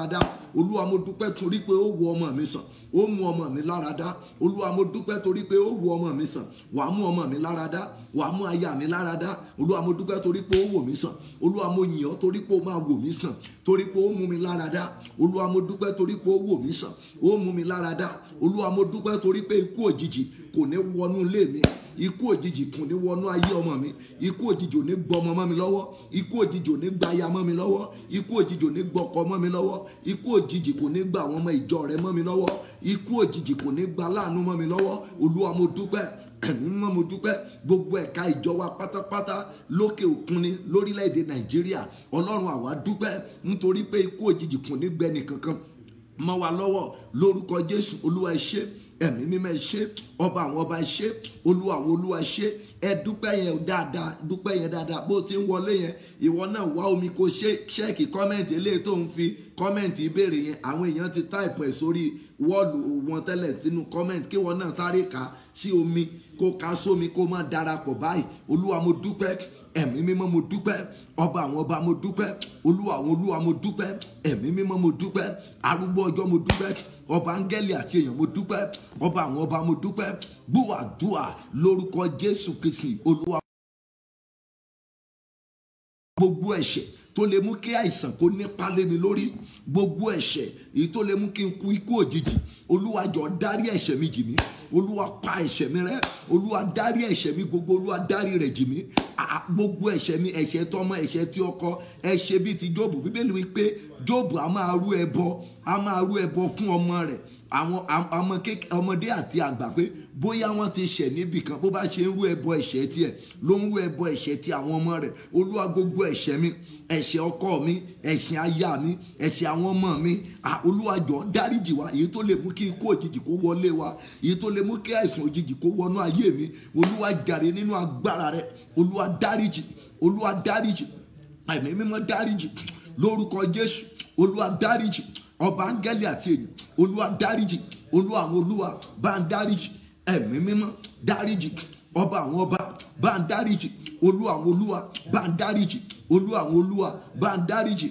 olúwa mo dúpẹ́ torí pé ó wo ọmọ mi sàn ó mú ọmọ mi lára dá olúwa mo dúpẹ́ torí pé ó wo ọmọ mi sàn wàá mú ọmọ mi lára dá wàá mú aya mi lára dá olúwa mo dúpẹ́ torí pé ó wò mí sàn olúwa mo yìn ọ́ torí pé ó máa wò mí sàn torí pé ó mú mi lára dá olúwa mo dúpẹ́ torí pé ó wò mí sàn ó mú mi lára dá olúwa mo dúpẹ́ torí pé ikú òjijì kò ní wọnú ilé mi ikú òjijì kò ní wọnú ayé ọmọ mi ikú òjijì ò ní gbọmọ mọ́ mi lọ́wọ́ ikú òjijì ò ní gba aya mọ́ mi lọ́wọ́ ikú òjijì ò ní gbọkọ mọ́ mi lọ́wọ́ ikú òjijì kò ní gba àwọn ọmọ ìjọ rẹ mọ́ mi lọ́wọ́ ikú òjijì kò ní gba láàánú mọ́ mi lọ́wọ́ olúwa mo dúpẹ́ ẹ̀mí mọ́ mo dúpẹ́ gbogbo ẹ̀ka ìjọ wa pátápátá lókè òkun ni lórílẹ̀‐èdè nàìjíríà ọlọ́run àwa dúpẹ́ nítorí pé ikú òjijì kò ní gbẹni kankan mọ́ wa lọ́wọ́ lórúkọ jésù olúwa ẹ ṣé ẹ̀mí mímọ́ ẹ ṣé ọba àwọn ọba ẹ ṣé olúwa àwọn olúwa ẹ ṣé ẹ dúpẹ́ yẹn dáadáa dúpẹ́ yẹn dáadáa bó ti ń wọlé yẹn ìwọ náà wá omi kó ṣe ṣẹ́ẹ̀kì kọ́mẹ̀ntì eléyìí tó ń fi kọ́mẹ̀ntì ìbéèrè yẹn àwọn èèyàn ti táìpù ẹ̀ sórí wọ́ọ̀lù wọn tẹ́lẹ̀ sínú kọ́mẹ̀ntì kí wọ́n náà sáré kà á sí omi kó ká sómi kó má darapọ̀ báyìí olúwa mo dúpẹ́ ẹ̀mí mímọ́ mo dúpẹ́ ọba àwọn ọba mo dúpẹ́ olúwa àwọn olúwa mo dúpẹ́ ẹ̀mí mímọ́ mo dúpẹ́ arúgbó ọjọ́ mo dúpẹ́ ọba áńgẹ́lì àti èèyàn mo dúpẹ́ ọba àwọn ọba mo dúpẹ́ gbúwàdúà lórúkọ jésù kristi olúwa gbogbo ẹ̀ṣẹ̀ tó lè mú kí àìsàn kó nípa lé mi lórí gbogbo ẹ̀ṣẹ̀ èyí tó lè mú kí n kú ikú òjijì olúwa jọ̀ọ́ dárí ẹ̀ṣẹ̀ mi jì mí olúwa pa ẹ̀ṣẹ̀ mi rẹ́ olúwa dárí ẹ̀ṣẹ̀ mi gbogbo olúwa dárí rẹ̀ jì mí Ah, gbogbo ẹ̀ṣẹ̀ mi ẹ̀ṣẹ̀ tọmọ ẹ̀ṣẹ̀ tí ọkọ ẹ̀ṣẹ̀ bíi ti jóòbù bíbélì wípé jóòbù a máa rú ẹbọ a máa rú ẹbọ fún ọmọ rẹ̀ àwọn am- ọmọ kék- ọmọdé àti àgbà pé bóyá wọ́n ti ṣẹ̀ níbì kan bó bá ṣe ń rú ẹbọ ẹ̀ṣẹ̀ tiẹ̀ ló ń rú ẹbọ ẹ̀ṣẹ̀ ti àwọn ọmọ rẹ̀ olúwa gbogbo ẹ̀ṣẹ̀ mi ẹ̀ṣẹ̀ ọkọ mi ẹ̀ṣẹ̀ aya mi ẹ̀ṣẹ̀ àwọn ọmọ mi Ah, olúwa jọ̀ọ́ dáríjì wa èyí tó lè mú kí ikú òjijì kó wọlé wa èyí tó lè mú kí àìsàn òjijì kó wọnú ayé mi olúwa jàre nínú agbára rẹ̀ olúwa dáríjì olúwa dáríjì ẹ̀mí mímọ́ dáríjì lórúkọ jésù olúwa dáríjì ọba áńgẹ́lì àti èyí olúwa dáríjì olúwa àwọn olúwa bá ń dáríjì ẹ̀mí mímọ́ dáríjì ọba àwọn ọba bá ń dáríjì olúwa àwọn olúwa bá ń dáríjì olúwa àwọn olúwa bá ń dáríjì.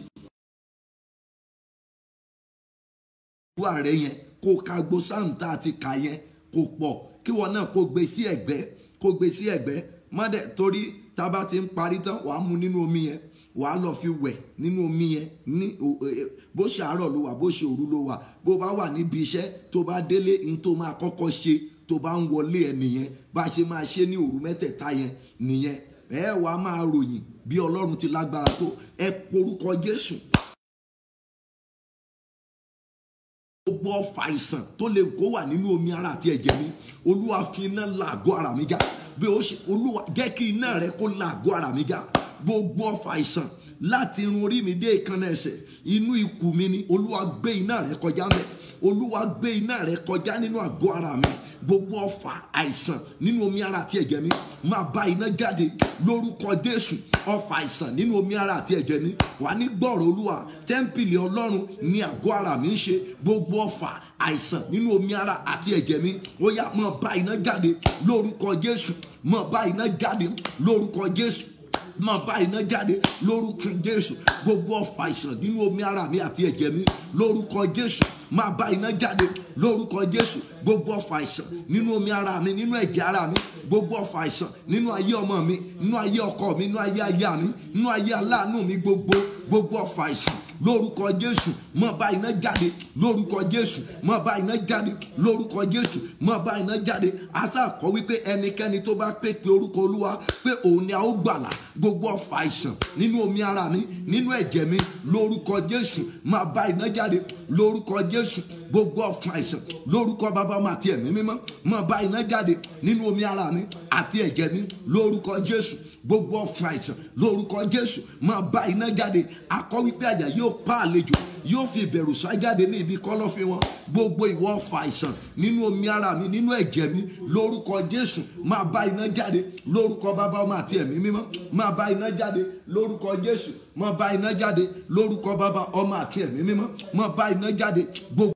olúwa rẹ yẹn kó ka gbo sáàmù tá a ti kà yẹn kò pọ̀ kí wọn náà kó gbé sí ẹ̀gbẹ́ kó gbé sí ẹ̀gbẹ́ mọ́dẹ̀ torí tá a bá ti ń parí tán wàá mu nínú omi yẹn wàá lọ fi wẹ̀ nínú omi yẹn ní o- e- bó ṣe àárọ̀ ló wà bó ṣe òru ló wà bó bá wà níbi iṣẹ́ tó bá délé ní tó máa kọ́kọ́ ṣe tó bá ń wọlé ẹ nìyẹn bá a ṣe máa ṣe ní òru mẹ́tẹ̀ẹ̀ta yẹn nìyẹn ẹ wàá máa ròyìn bí ọlọ́run ti lágbára tó ẹ porúkọ jésù gbogbo ọfà àìsàn tó lè kó wà nínú omi ara àti ẹ̀jẹ̀ mi olúwa fi iná làgọ́ ara mi já bí ó ṣe olúwa jẹ́ kí iná rẹ kó làgọ́ ara mi já gbogbo ọfà àìsàn láti irun orí mi dé ìkànnà ẹsẹ̀ inú ikùn mi ni olúwa gbé iná rẹ kọjá mẹ́ olúwa gbé iná rẹ kọjá nínú àgọ́ ara mi gbogbo ọfà àìsàn nínú omi ara àti ẹ̀jẹ̀ mi máa bá iná jáde lórúkọ jésù ọfà àìsàn nínú omi ara àti ẹ̀jẹ̀ mi wà ní gbọ́rọ̀ olúwa tẹ́ḿpìlì ọlọ́run ní àgọ́ ara mi ń ṣe gbogbo ọfà àìsàn nínú omi ara àti ẹ̀jẹ̀ mi ó yá máa bá iná jáde lórúkọ jésù máa bá iná jáde lórúkọ jésù máa bá iná jáde lórúkọ jésù gbogbo ọfà àìsàn nínú omi ara mi àti ẹ̀jẹ̀ mi lórúkọ jésù máa bá iná jáde lórúkọ jésù gbogbo ọfà àìsàn nínú omi ara mi nínú ẹ̀jẹ̀ ara mi gbogbo ọfà àìsàn nínú ayé ọmọ mi nínú ayé ọkọ mi nínú ayé aya mi nínú ayé aláàánú mi gbogbo gbogbo ọfà àìsàn lórúkọ jésù máa bá iná jáde lórúkọ jésù máa bá iná jáde lórúkọ jésù máa bá iná jáde àṣà kọ wípé ẹnikẹ́ni tó bá pè pé orúkọ olúwa pé òun ni a ó gbàlà gbogbo ọfà àìsàn nínú omi ara mi nínú ẹ̀jẹ̀ mi lórúkọ jésù máa bá iná jáde lórúkọ jésù gbogbo ọfà àìsàn lórúkọ bàbá ọmọ àti ẹ̀mí mímọ́ máa bá iná jáde nínú omi ara mi àti ẹ̀jẹ̀ mi lórúkọ jésù gbogbo ọfà àìsàn lórúkọ jésù máa bá iná jáde akọ wípé àjà yóò pa àlejò yóò fi ìbẹ̀rù sá jáde ní ibi kọ́lọ́fín wọn gbogbo ìwọ ọfà àìsàn nínú omi ara mi nínú ẹ̀jẹ̀ mi lórúkọ jésù máa bá iná jáde lórúkọ bàbá ọmọ àti ẹ̀mí mímọ́ máa bá iná jáde lórúkọ jésù máa bá iná jáde lórúkọ bàbá ọmọ àti ẹ̀mí mímọ́ máa bá iná jáde gbogbo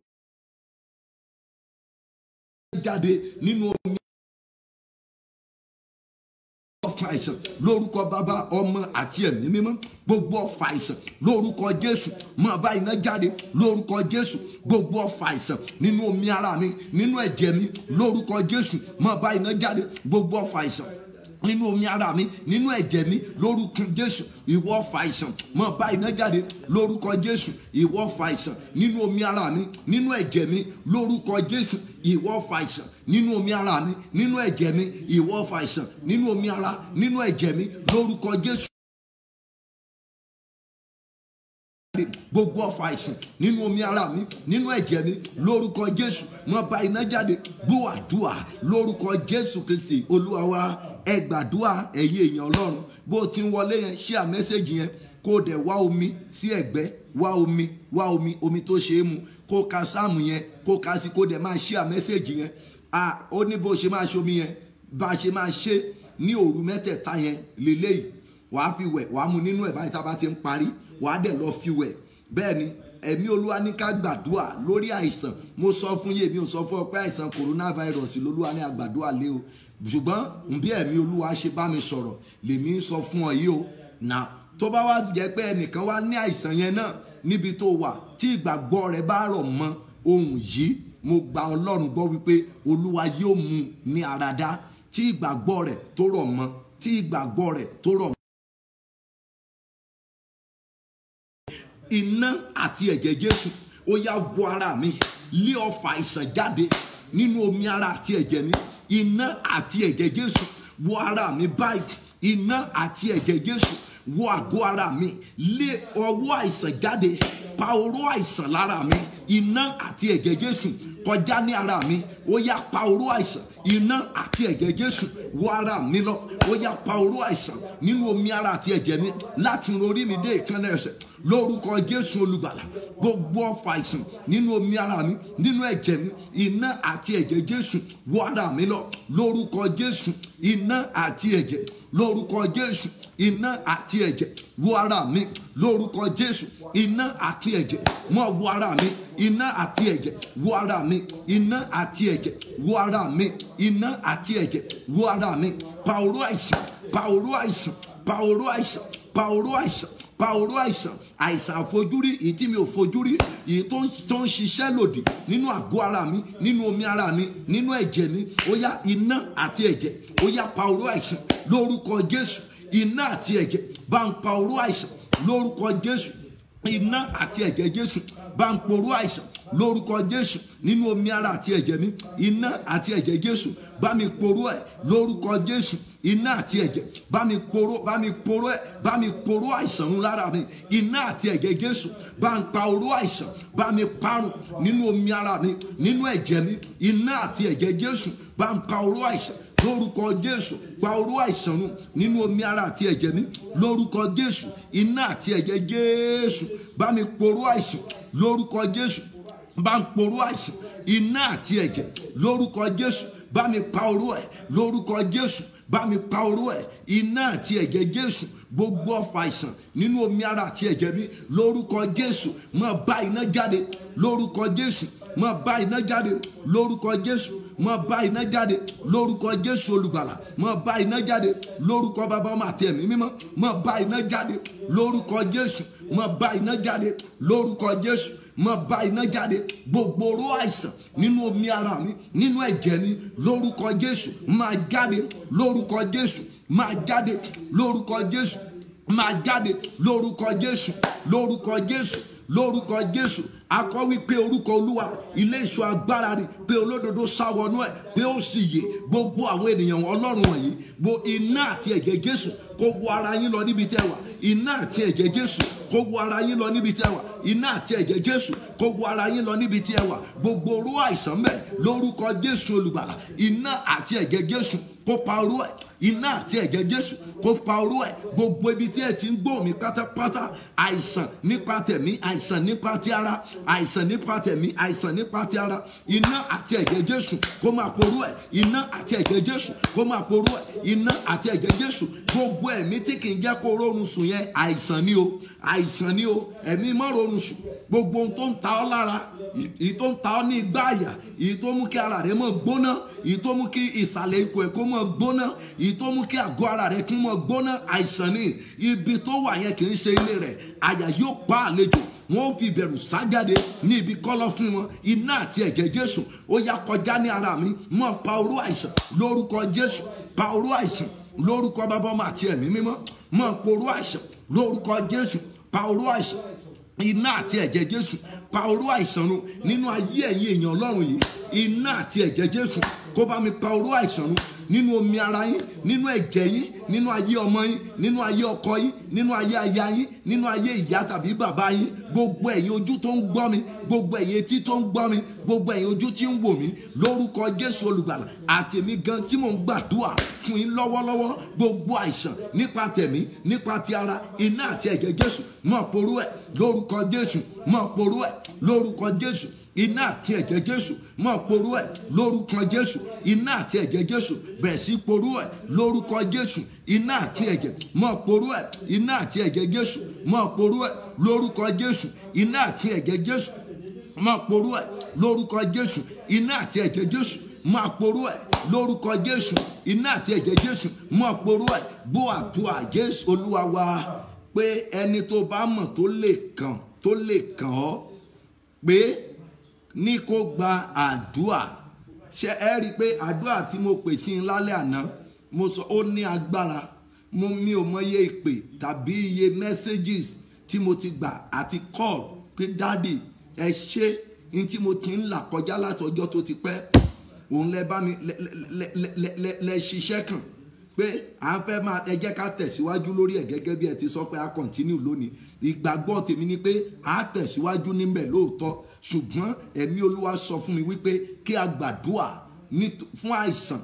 jáde nínú omi ọfà àìsàn lórúkọ bàbá ọmọ àti ẹ̀mí mímọ́ gbogbo ọfà àìsàn lórúkọ jésù máa bá iná jáde lórúkọ jésù gbogbo ọfà àìsàn nínú omi ara mi nínú ẹ̀jẹ̀ mi lórúkọ jésù máa bá iná jáde gbogbo ọfà àìsàn nínú omi ara mi nínú ẹ̀jẹ̀ mi lórúkọ jésù ìwọ ọfà àìsàn máa bá iná jáde lórúkọ jésù ìwọ ọfà àìsàn nínú omi ara mi nínú ẹ̀jẹ̀ mi lórúkọ jésù ìwọ ọfà àìsàn nínú omi ara mi nínú ẹ̀jẹ̀ mi ìwọ ọfà àìsàn nínú omi ara nínú ẹ̀jẹ̀ mi lórúkọ jésù. gbogbo ọfà àìsàn nínú omi ara mi nínú ẹ̀jẹ̀ mi lórúkọ jésù wọn bá iná jáde gbọ́ àdúrà lórúkọ jésù kristi olúwa wa ẹ gbàdúrà ẹ̀yin èèyàn ọlọ́run bó o ti ń wọlé yẹn ṣíà mẹ́sẹ̀gì yẹn kó o dẹ̀ wá omi sí ẹ̀gbẹ́ wá omi wá omi omi tó ṣe é mu kó o ka sáàmù yẹn kó o ka sí kó o dẹ̀ máa ṣíà mẹ́sẹ̀gì yẹn a ó ní bó o ṣe máa ṣe omi yẹn bá a ṣe máa ṣe ní òru mẹ́tẹ̀ẹ̀ta yẹn lélẹ́yìí wàá fi wẹ̀ wàá mu nínú ẹ̀ báyìí tá a bá ti ń parí wàá dẹ̀ lọ fi wẹ̀ bẹ́ẹ̀ ni ẹ̀mí olúwa ní ká gbàdúrà lórí àìsàn mo sọ fún yé mi ò sọ fún ọ pé àìsàn coronavirus lolúwa ní àgbàdúrà lé o ṣùgbọ́n bí ẹ̀mí olúwa ṣe bá mi sọ̀rọ̀ lèmi sọ fún ọ yìí o nà tó bá wá jẹ́ pé ẹnìkan wá ní àìsàn yẹn náà níbi tó wà tí ìgbàgbọ́ rẹ bá rọ̀ mọ́ ohun yìí mo gba ọlọ́run gbọ́ wípé olúwa yóò mú ní àràdá tí ìgbàgbọ́ rẹ̀ tó rọ̀ mọ́ tí ìgbàgbọ́ rẹ̀ tó rọ̀ mọ́. iná àti ẹ̀jẹ̀ jésù ó yá wọ ara mi lé ọfà àìsàn jáde nínú omi ara àti ẹ̀jẹ̀ mi iná àti ẹ̀jẹ̀ jésù wọ ara mi báyìí iná àti ẹ̀jẹ̀ jésù wọ àgọ́ ara mi lé ọwọ́ àìsàn jáde pa oró àìsàn lára mi iná àti ẹ̀jẹ̀ jésù kọjá ní ara mi ó yá pa oró àìsàn iná àti ẹ̀jẹ̀ jésù wọ ara mi lọ ó yá pa oró àìsàn nínú omi ara àti ẹ̀jẹ̀ mi láti orí mi dé ìkànnì ẹsẹ̀ lórúkọ jésù olùgbàlà gbogbo ọfà àìsàn nínú omi ara mi nínú ẹ̀jẹ̀ mi iná àti ẹ̀jẹ̀ jésù wọ ara mi lọ lórúkọ jésù iná àti ẹ̀jẹ̀ lórúkọ jésù iná àti ẹ̀jẹ̀ wọ ara mi lórúkọ jésù iná àti ẹ̀jẹ̀ mọ́ wọ ara mi iná àti ẹ̀jẹ̀ wọ ara mi iná àti ẹ̀jẹ̀ wọ ara mi iná àti ẹ̀jẹ̀ wọ ara mi pàwòrò àìsàn pàwòrò àìsàn pàwòrò àìsàn pàwòrò àìsàn pàwòrò àìsàn àìsàn àfojúrí èyí tí mi ò fojúrí èyí tó ń tó ń ṣiṣẹ́ lòdì nínú àgọ́ ara mi nínú omi ara mi nínú ẹ̀jẹ̀ mi ó yá iná àti ẹ̀jẹ̀ ó yá pàwòrò àìsàn lórúkọ jésù iná àti ẹ̀jẹ̀ bá ń pàwòrò àìsàn lórúkọ jésù iná àti ẹ̀jẹ̀ jésù bá ń poró àìsàn lórúkọ jésù nínú omi ara àti ẹ̀jẹ̀ mi iná àti ẹ̀jẹ̀ jésù bá mi poró ẹ̀ lórúkọ jésù iná àti ẹ̀jẹ̀ bá mi poró bá mi poró ẹ̀ bá mi poró àìsàn ń lára mi iná àti ẹ̀jẹ̀ jésù bá ń pa oró àìsàn bá mi parun nínú omi ara mi nínú ẹ̀jẹ̀ mi iná àti ẹ̀jẹ̀ jésù bá ń pa oró àìsàn lórúkọ jésù pa oró àìsàn nù nínú omi ara àti ẹ̀jẹ̀ mi lórúkọ jésù iná àti ẹ̀jẹ̀ jésù bá mi poró àìsàn lórúkọ jésù bá ń poró àìsàn iná àti ẹ̀jẹ̀ lórúkọ jésù bá mi pa oró ẹ̀ lórúkọ jésù bá mi pa oró ẹ̀ iná àti ẹ̀jẹ̀ jésù gbogbo ọfà àìsàn nínú omi ara àti ẹ̀jẹ̀ mi lórúkọ jésù máa bá iná jáde lórúkọ jésù máa bá iná jáde lórúkọ jésù máa bá iná jáde lórúkọ jésù olùgbàlà máa bá iná jáde lórúkọ bàbá ọmọ àti ẹ̀mí mímọ́ máa bá iná jáde lórúkọ jésù máa bá iná jáde lórúkọ jésù máa bá iná jáde gbogbo oró àìsàn nínú omi ara mi nínú ẹ̀jẹ̀ mi lórúkọ jésù máa jáde lórúkọ jésù máa jáde lórúkọ jésù máa jáde lórúkọ jésù lórúkọ jésù lórúkọ jésù akọ wípé orúkọ olúwa ilé ìṣọ́ agbára ni pé olódodo sáwọnú ẹ pé ó sì yè gbogbo àwọn ènìyàn ọlọ́run wọ̀nyí gbo iná àti ẹ̀jẹ̀ jésù kó wọ ara yín lọ níbi tẹ́ wà iná àti ẹ̀jẹ̀ jésù kó wọ ara yín lọ níbi tẹ́ wà iná àti ẹ̀jẹ̀ jésù kó wọ ara yín lọ níbi tí ẹ wà gbogbo oró àìsàn mẹ́ lórúkọ jésù olùgbàlà iná àti ẹ̀jẹ̀ jésù kó pa oró ẹ̀ iná àti ẹ̀jẹ̀ jésù kó pa oró ẹ̀ gbogbo ibi tí ẹ ti ń gbọ́ mi pátápátá àìsàn nípa tẹ̀mí àìsàn nípa ti ara àìsàn nípa tẹ̀mí àìsàn nípa ti ara iná àti ẹ̀jẹ̀ jésù kó máa poró ẹ̀ iná àti ẹ̀jẹ̀ jésù kó máa poró ẹ̀ iná àti ẹ̀jẹ̀ jésù gbogbo gbogbo ẹ̀mí tí kì í jẹ́ kó rọrùn sùn yẹn àìsàn ni o àìsàn ni o ẹ̀mí má rọrùn sùn gbogbo ohun tó ń ta ọ́ lára èyí tó ń ta ọ́ ní igbá àyà èyí tó mú kí ara rẹ mọ̀ gbóná èyí tó mú kí ìsàlẹ̀ ikùn ẹ̀ kó mọ̀ gbóná èyí tó mú kí àgọ́ ara rẹ kó mọ̀ gbóná àìsàn ni ibi tó wà yẹn kì í ṣe ilé rẹ̀ àyà yóò pa àlejò wọn fi ìbẹ̀rù sájáde ní ibi kọ́lọ́ fún wọn iná àti ẹ̀jẹ̀ jésù ó yá kọjá ní ara mi mọ́ pa oró àìsàn lórúkọ jésù pa oró àìsàn lórúkọ bàbá ọmọ àti ẹ̀mí mímọ́ mọ́ pa oró àìsàn lórúkọ jésù pa oró àìsàn iná àti ẹ̀jẹ̀ jésù pa oró àìsàn run nínú ayé ẹ̀yin èèyàn ọlọ́run yìí iná àti ẹ̀jẹ̀ jésù kó bá mi pa oró àìsàn run nínú omi ara yín nínú ẹ̀jẹ̀ yín nínú ayé ọmọ yín nínú ayé ọkọ yín nínú ayé aya yín nínú ayé ìyá tàbí bàbá yín gbogbo ẹ̀yin ojú tó ń gbọ́ mi gbogbo ẹ̀yin etí tó ń gbọ́ mi gbogbo ẹ̀yin ojú tí ń wò mí lórúkọ jésù olùgbàlà àtẹ̀mí gan tí mò ń gbàdúrà fún yín lọ́wọ́lọ́wọ́ gbogbo àìsàn nípa tẹ̀mí nípa ti ara iná àti ẹ̀jẹ̀ jésù mọ̀ porú ẹ̀ lórúkọ jésù mọ̀ porú ẹ̀ lórúkọ jésù iná àti ẹ̀jẹ̀ jésù mọ̀ porú ẹ̀ lórúkọ jésù iná àti ẹ̀jẹ̀ jésù bẹ̀rẹ̀ sí porú ẹ̀ lórúkọ jésù iná àti ẹ̀jẹ̀ mọ̀ porú ẹ̀ iná àti ẹ̀jẹ̀ jésù mọ̀ porú ẹ̀ lórúkọ jésù iná àti ẹ̀jẹ̀ jésù mọ̀ porú ẹ̀ lórúkọ jésù iná àti ẹ̀jẹ̀ jésù máa porú ẹ̀ lórúkọ jésù iná àti ẹ̀jẹ̀ jésù máa porú ẹ̀ bó àdúrà jésù olúwa wa pé ẹni tó bá mọ̀ tó lè kàn tó lè kàn ọ́ pé ní kó gba àdúà ṣe ẹ rí i pé àdúà tí mo pè sí i lálẹ́ àná mo sọ ó ní agbára mo mi ò mọ iye ìpè tàbí iye messages tí mo ti gbà àti call pé dáàdì ẹ ṣe ní tí mo ti ń là kọjá láti ọjọ́ tó ti pẹ́ òun lẹ bá mi lẹ lẹ lẹ lẹ lẹ ṣiṣẹ́ kàn pé à ń fẹ́ máa ẹ jẹ́ ká tẹ̀síwájú lórí ẹ̀ gẹ́gẹ́ bí ẹ ti sọ pé a continue lónìí ìgbàgbọ́ tèmi ni pé a tẹ̀síwájú níbẹ̀ lóòótọ́ ṣùgbọ́n ẹ̀mí olúwa sọ fún mi wípé kí a gbàdúà fún àìsàn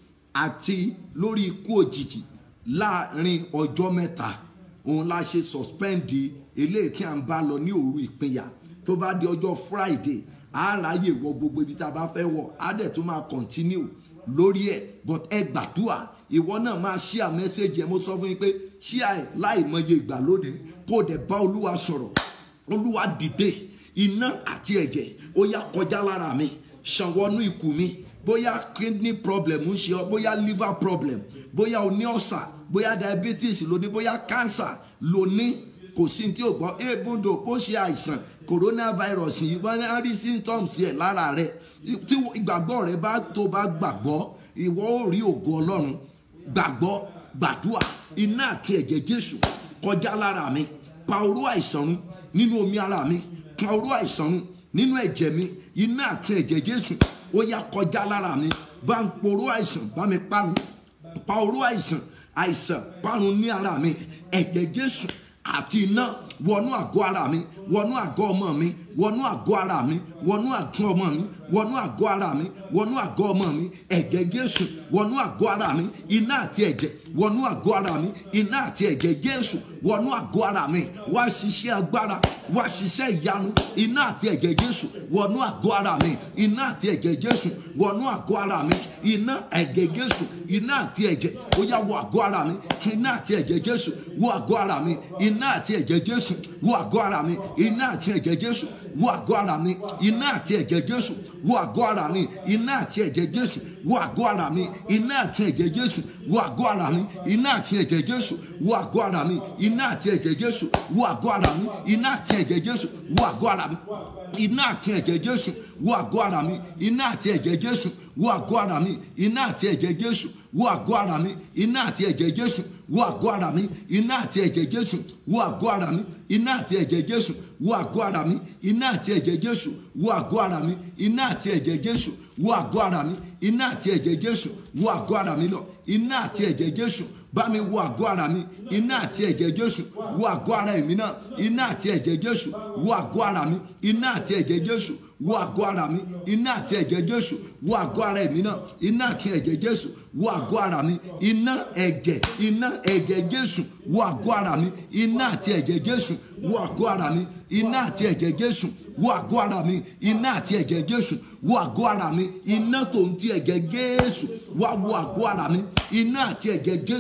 àti lórí ikú òjijì láàrin ọjọ́ mẹ́ta òun la ṣe suspend eléyìí tí a ń bá lọ ní òru ìpínyà tó bá di ọjọ́ friday a ráyè wọ gbogbo ibi tá a bá fẹ́ wọ̀ á dẹ̀ tún máa continue lórí ẹ̀ but ẹ gbàdúà ìwọ náà máa share message ẹ mo sọ fún yín pé share ẹ láì mọye ìgbà lónìí kó o dẹ̀ bá olúwa sọ̀rọ̀ olúwa dìde iná àti ẹ̀jẹ̀ ó yá kọjá lára mi ṣàwọnú ikùn mi bóyá kidney problem ń ṣe ọ bóyá liver problem bóyá o ní ọ̀sà bóyá diabetes ló ní bóyá cancer ló ní kò sí tí o gbọ́ ebúndò ó ṣe àìsàn coronavirus yìí wọ́n á rí symptoms ẹ̀ lára rẹ̀ tí ìgbàgbọ́ rẹ bá tó bá gbàgbọ́ ìwọ ó rí ògo ọlọ́run gbàgbọ́ gbàdúà iná àti ẹ̀jẹ̀ jésù kọjá lára mi pa oró àìsàn run nínú omi ara mi pa oró àìsàn run nínú ẹ̀jẹ̀ mi iná àti ẹ̀jẹ̀ jésù ó yá kọjá lára mi bá ń poró àìsàn bá mi parun pa oró àìsàn àìsàn parun ní ara mi ẹ̀jẹ̀ jésù àti iná wọnú àgọ́ ara mi wọnú àgọ́ ọmọ mi wọnú àgọ́ ara mi wọnú àgọ́ ọmọ mi wọnú àgọ́ ara mi wọnú àgọ́ ọmọ mi ẹ̀jẹ̀ jésù wọnú àgọ́ ara mi iná àti ẹ̀jẹ̀ wọnú àgọ́ ara mi iná àti ẹ̀jẹ̀ jésù wọnú àgọ́ ara mi wá ṣiṣẹ́ agbára wá ṣiṣẹ́ ìyanu iná àti ẹ̀jẹ̀ jésù wọnú àgọ́ ara mi iná àti ẹ̀jẹ̀ jésù wọnú àgọ́ ara mi iná ẹ̀jẹ̀ jésù iná àti ẹ̀jẹ̀ ó yá wọ àgọ́ ara mi iná àti ẹ̀jẹ̀ jésù wọ àgọ́ ara mi iná àti ẹ̀jẹ̀ jésù wọ àgọ́ ara mi iná àti ẹ̀jẹ̀ jésù wọ àgọ́ ara mi iná àti ẹ̀jẹ̀ jésù wọ àgọ́ ara mi iná àti ẹ̀jẹ̀ jésù wọ àgọ́ ara mi iná àti ẹ̀jẹ̀ jésù wọ àgọ́ ara mi iná àti ẹ̀jẹ̀ jésù wọ àgọ́ ara mi iná àti ẹ̀jẹ̀ jésù wọ àgọ́ ara mi iná àti ẹ̀jẹ̀ jésù wọ àgọ́ ara mi iná àti ẹ̀jẹ̀ jésù wọ àgọ́ ara mi iná àti ẹ̀jẹ̀ jésù wọ àgọ́ ara mi iná àti ẹ̀jẹ̀ jésù wọ àgọ́ ara mi iná àti ẹ̀jẹ̀ jésù wọ àgọ́ ara mi iná àti ẹ̀jẹ̀ jésù wọ àgọ́ ara mi iná àti ẹ̀jẹ̀ jésù wọ àgọ́ ara mi iná àti ẹ̀jẹ̀ jésù wọ àgọ́ ara mi iná àti ẹ̀jẹ̀ jésù wọ àgọ́ ara mi iná àti ẹ̀jẹ̀ jésù wọ àgọ́ ara mi lọ iná àti ẹ̀jẹ̀ jésù bá mi wọ àgọ́ ara mi iná àti ẹ̀jẹ̀ jésù wọ àgọ́ ara èmi náà iná àti ẹ̀jẹ̀ jésù wọ àgọ́ ara mi iná àti ẹ̀jẹ̀ jésù wọ àgọ́ ara mi iná àti ẹ̀jẹ̀ jésù wọ àgọ́ ara èmi náà iná àti ẹ̀jẹ̀ jésù wọ àgọ́ ara mi iná ẹ̀jẹ̀ iná ẹ̀jẹ̀ jésù wọ àgọ́ ara mi iná àti ẹ̀jẹ̀ jésù wọ àgọ́ ara mi iná àti ẹ̀jẹ̀ jésù wọ àgọ́ ara mi iná àti ẹ̀jẹ̀ jésù wọ àgọ́ ara mi iná tó ń ti ẹ̀jẹ̀ jésù wá wọ àgọ́ ara mi iná àti ẹ̀jẹ̀ jésù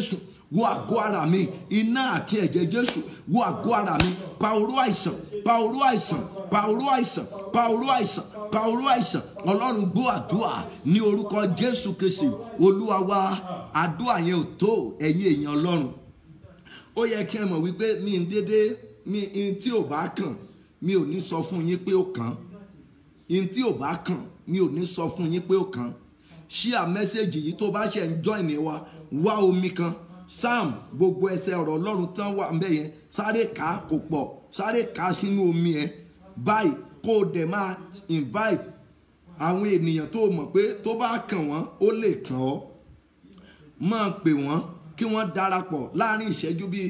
wo àgọ́ ara mi iná àti ẹ̀jẹ̀ jésù wo àgọ́ ara mi pa oró àìsàn pa oró àìsàn pa oró àìsàn pa oró àìsàn pa oró àìsàn ọlọ́run gbọ́ àdúrà ní orúkọ jésù kristi olúwa wa àdúrà yẹn ò tó ẹ̀yin èèyàn ọlọ́run ó yẹ kí ẹ mọ̀ wípé mi ń dédé mi n tí ò bá kàn mi ò ní sọ fún yín pé ó kàn n tí ò bá kàn mi ò ní sọ fún yín pé ó kàn ṣíà mẹ́sẹ̀gì yìí tó bá ṣe ń join wa wá omi kan sam gbogbo ẹsẹ̀ ọ̀rọ̀ ọlọ́run tán wà ń bẹ̀ yẹn sáré ká kò pọ̀ sáré ká sínú omi yẹn báyìí kó o dẹ̀ máa invite àwọn ènìyàn tó mọ̀ pé tó bá kàn wọ́n ó lè kàn ọ́ máa pè wọ́n kí wọ́n darapọ̀ láàrin ìṣẹ́jú bíi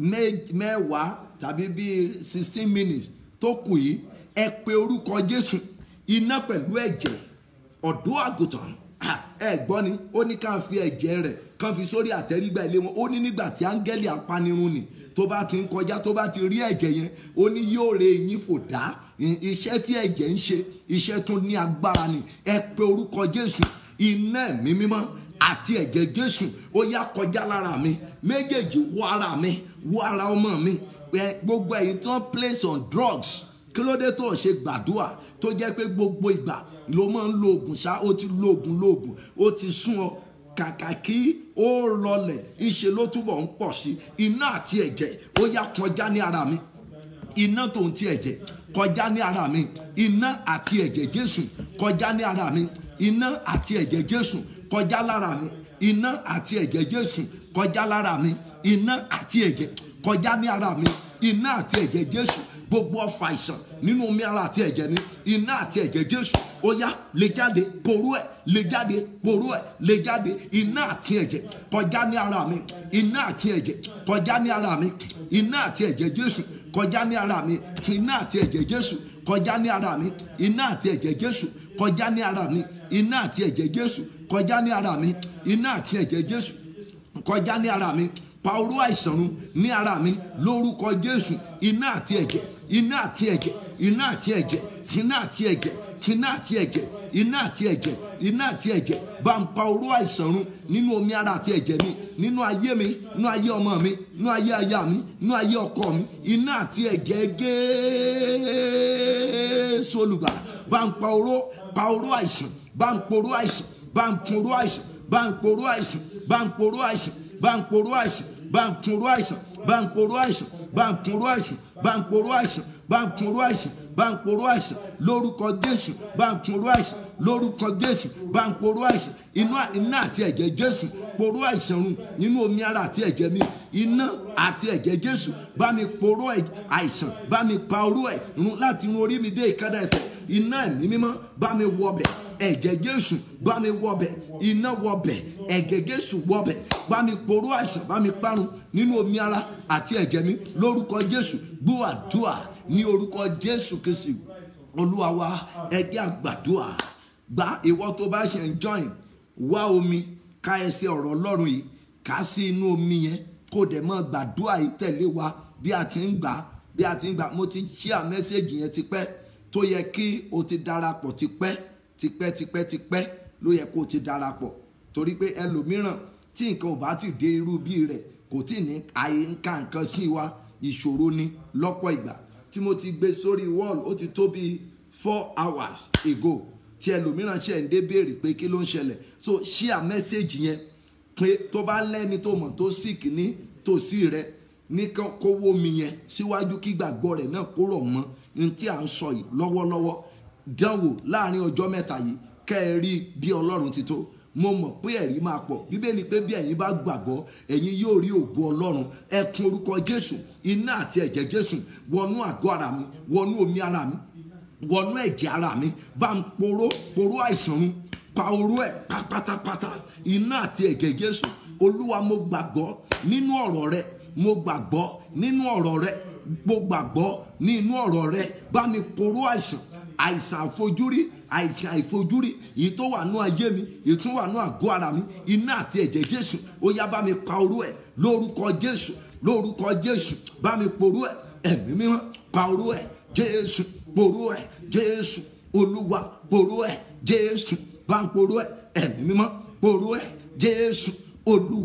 mẹ́wàá tàbí bíi sixteen minutes tó kù yìí ẹ pe orúkọ jésù iná pẹ̀lú ẹ̀jẹ̀ ọ̀dọ́ àgùntàn ẹ gbọ́ ni ó ní ká fi ẹ̀jẹ̀ rẹ̀ kán fi sórí àtẹ́rígbà ilé wọn ó ní nígbà tí áńgẹ́lì apanirun nì tó bá ti ń kọjá tó bá ti rí ẹ̀jẹ̀ yẹn ó ní yóò re yín fò dá iṣẹ́ tí ẹ̀jẹ̀ ń ṣe iṣẹ́ tún ní agbára ni ẹ pe orúkọ jésù iná ẹ̀mí mímọ́ àti ẹ̀jẹ̀ jésù ó yá kọjá lára mi méjèèjì wọ ara mi wọ ara ọmọ mi gbogbo ẹ̀yin tí wọ́n place on drugs kí ló dé tó ṣe gbàdúrà tó jẹ́ pé gbogbo ìgbà ló máa ń lo oògùn ṣá ó ti lo oògùn lo oògùn ó ti sún ọ kàkà kí ó rọlẹ̀ ìṣe ló túbọ̀ ń pọ̀ sí iná àti ẹ̀jẹ̀ ó yá kọjá ní ara mi iná tó ń ti ẹ̀jẹ̀ kọjá ní ara mi iná àti ẹ̀jẹ̀ jésù kọjá ní ara mi iná àti ẹ̀jẹ̀ jésù kọjá lára mi iná àti ẹ̀jẹ̀ jésù kọjá lára mi iná àti ẹ̀jẹ̀ kọjá ní ara mi iná àti ẹ̀jẹ̀ jésù gbogbo ọfà àìsàn nínú omi ara àti ẹ̀jẹ̀ ni iná àti ẹ̀jẹ̀ jésù ó yá lè jáde porú ẹ̀ lè jáde porú ẹ̀ lè jáde iná àti ẹ̀jẹ̀ kọjá ní ara mi iná àti ẹ̀jẹ̀ kọjá ní ara mi iná àti ẹ̀jẹ̀ jésù kọjá ní ara mi iná àti ẹ̀jẹ̀ jésù kọjá ní ara mi iná àti ẹ̀jẹ̀ jésù kọjá ní ara mi iná àti ẹ̀jẹ̀ jésù kọjá ní ara mi iná àti ẹ̀jẹ̀ jésù kọjá ní ara mi pa orú àìsàn run ní ara mi lórúkọ jésù iná àti ẹ̀jẹ̀ iná àti ẹ̀jẹ̀ iná àti ẹ̀jẹ̀ iná àti ẹ̀jẹ̀ iná àti ẹ̀jẹ̀ iná àti ẹ̀jẹ̀ iná àti ẹ̀jẹ̀ bá ń pa orú àìsàn run nínú omi ara àti ẹ̀jẹ̀ mi nínú ayé mi nínú ayé ọmọ mi nínú ayé aya mi nínú ayé ọkọ mi iná àti ẹ̀jẹ̀ Jésù olùgbà bá ń pa oró pa oró àìsàn bá ń poró àìsàn bá ń poró àìsàn bá ń poró àìsàn bá ń poró àìsàn bá ń poró àìsàn bá ń poró àìsàn bá ń poró àìsàn bá ń poró àìsàn bá ń poró àìsàn bá ń poró àìsàn bá ń poró àìsàn lórúkọ jésù bá ń poró àìsàn lórúkọ jésù bá ń poró àìsàn iná iná àti ẹ̀jẹ̀ jésù poró àìsàn run nínú omi ara àti ẹ̀jẹ̀ mi iná àti ẹ̀jẹ̀ jésù bá mi poró àìsàn bá mi pa oró ẹ̀ run láti run orí mi dé ìkádà ẹsẹ̀ iná ẹ̀mí mímọ́ bá mi wọbẹ̀ ẹ̀jẹ̀ jésù bá mi wọbẹ̀ iná wọbẹ̀ ẹ̀jẹ̀ jésù wọbẹ̀ bá mi poró àìsàn bá mi parun nínú omi ara àti ẹ̀jẹ̀ mi lórúkọ jésù gbọ́ àdúrà ní orúkọ jésù kristi olúwa wa ẹjẹ́ àgbàdúrà gba ìwọ tó bá ṣe ń join wá omi ká ẹsẹ̀ ọ̀rọ̀ ọlọ́run yìí ká sí inú omi yẹn kó dẹ̀ mọ́ gbàdúrà yìí tẹ̀lé wa bí a ti ń gbà bí a ti ń gbà mo ti share mẹ́sẹ̀gì yẹn tipẹ́ tó yẹ kí o ti darapọ̀ tipẹ́ tipẹ́ tipẹ́ tipẹ́ ló yẹ kó o ti darapọ̀ torí pé ẹlòmíràn tí nǹkan ò bá ti dé irú bí rẹ̀ kò tí ní àyíká nǹkan sí wa ìṣòro ni lọ́pọ̀ ìgbà tí mo ti gbé sórí wall ó ti tó bíi four hours ago tí ẹlòmíràn ṣe ń dé béèrè pé kí ló ń ṣẹlẹ̀ so share message yẹn pé tó bá lẹ́ni tó mọ̀ tó sick ní tòsí rẹ ní kówó mi yẹn síwájú kí gbàgbọ́ rẹ̀ náà kó rọ̀ mọ́ ní tí à ń sọ yìí lọ́wọ́lọ́wọ́ dánwò láàrin ọjọ́ mẹ́ta yìí kẹ́ ẹ rí bí ọlọ́run ti tó mo mọ̀ pé ẹ̀rí máa pọ̀ bíbélì pé bí ẹ̀yin bá gbàgbọ́ ẹ̀yin yóò rí ògo ọlọ́run ẹkùn orúkọ jésù iná àti ẹ̀jẹ̀ jésù wọnú àgọ́ ara mi wọnú omi ara mi wọnú ẹ̀jẹ̀ ara mi bá ń poró poró àìsàn run pa oró ẹ̀ pátápátá iná àti ẹ̀jẹ̀ jésù olúwa mo gbàgbọ́ nínú ọ̀rọ̀ rẹ mo gbàgbọ́ nínú ọ̀rọ̀ rẹ mo gbàgbọ́ nínú ọ̀rọ̀ rẹ bá mi poró àìsàn àìsàn àfojúrí àìsàn àìfojúrí èyí tó wà nú ayé mi èyí tó wà nú àgọ́ ara mi iná àti ẹ̀jẹ̀ jésù ó yá bá mi pa oró ẹ̀ lórúkọ jésù lórúkọ jésù bá mi poró ẹ̀ ẹ̀mí mímọ́ pa oró ẹ̀ jésù poró ẹ̀ jésù olúwa poró ẹ̀ jésù bá ń poró ẹ̀ ẹ̀mí mímọ́ poró ẹ̀ jésù olúwa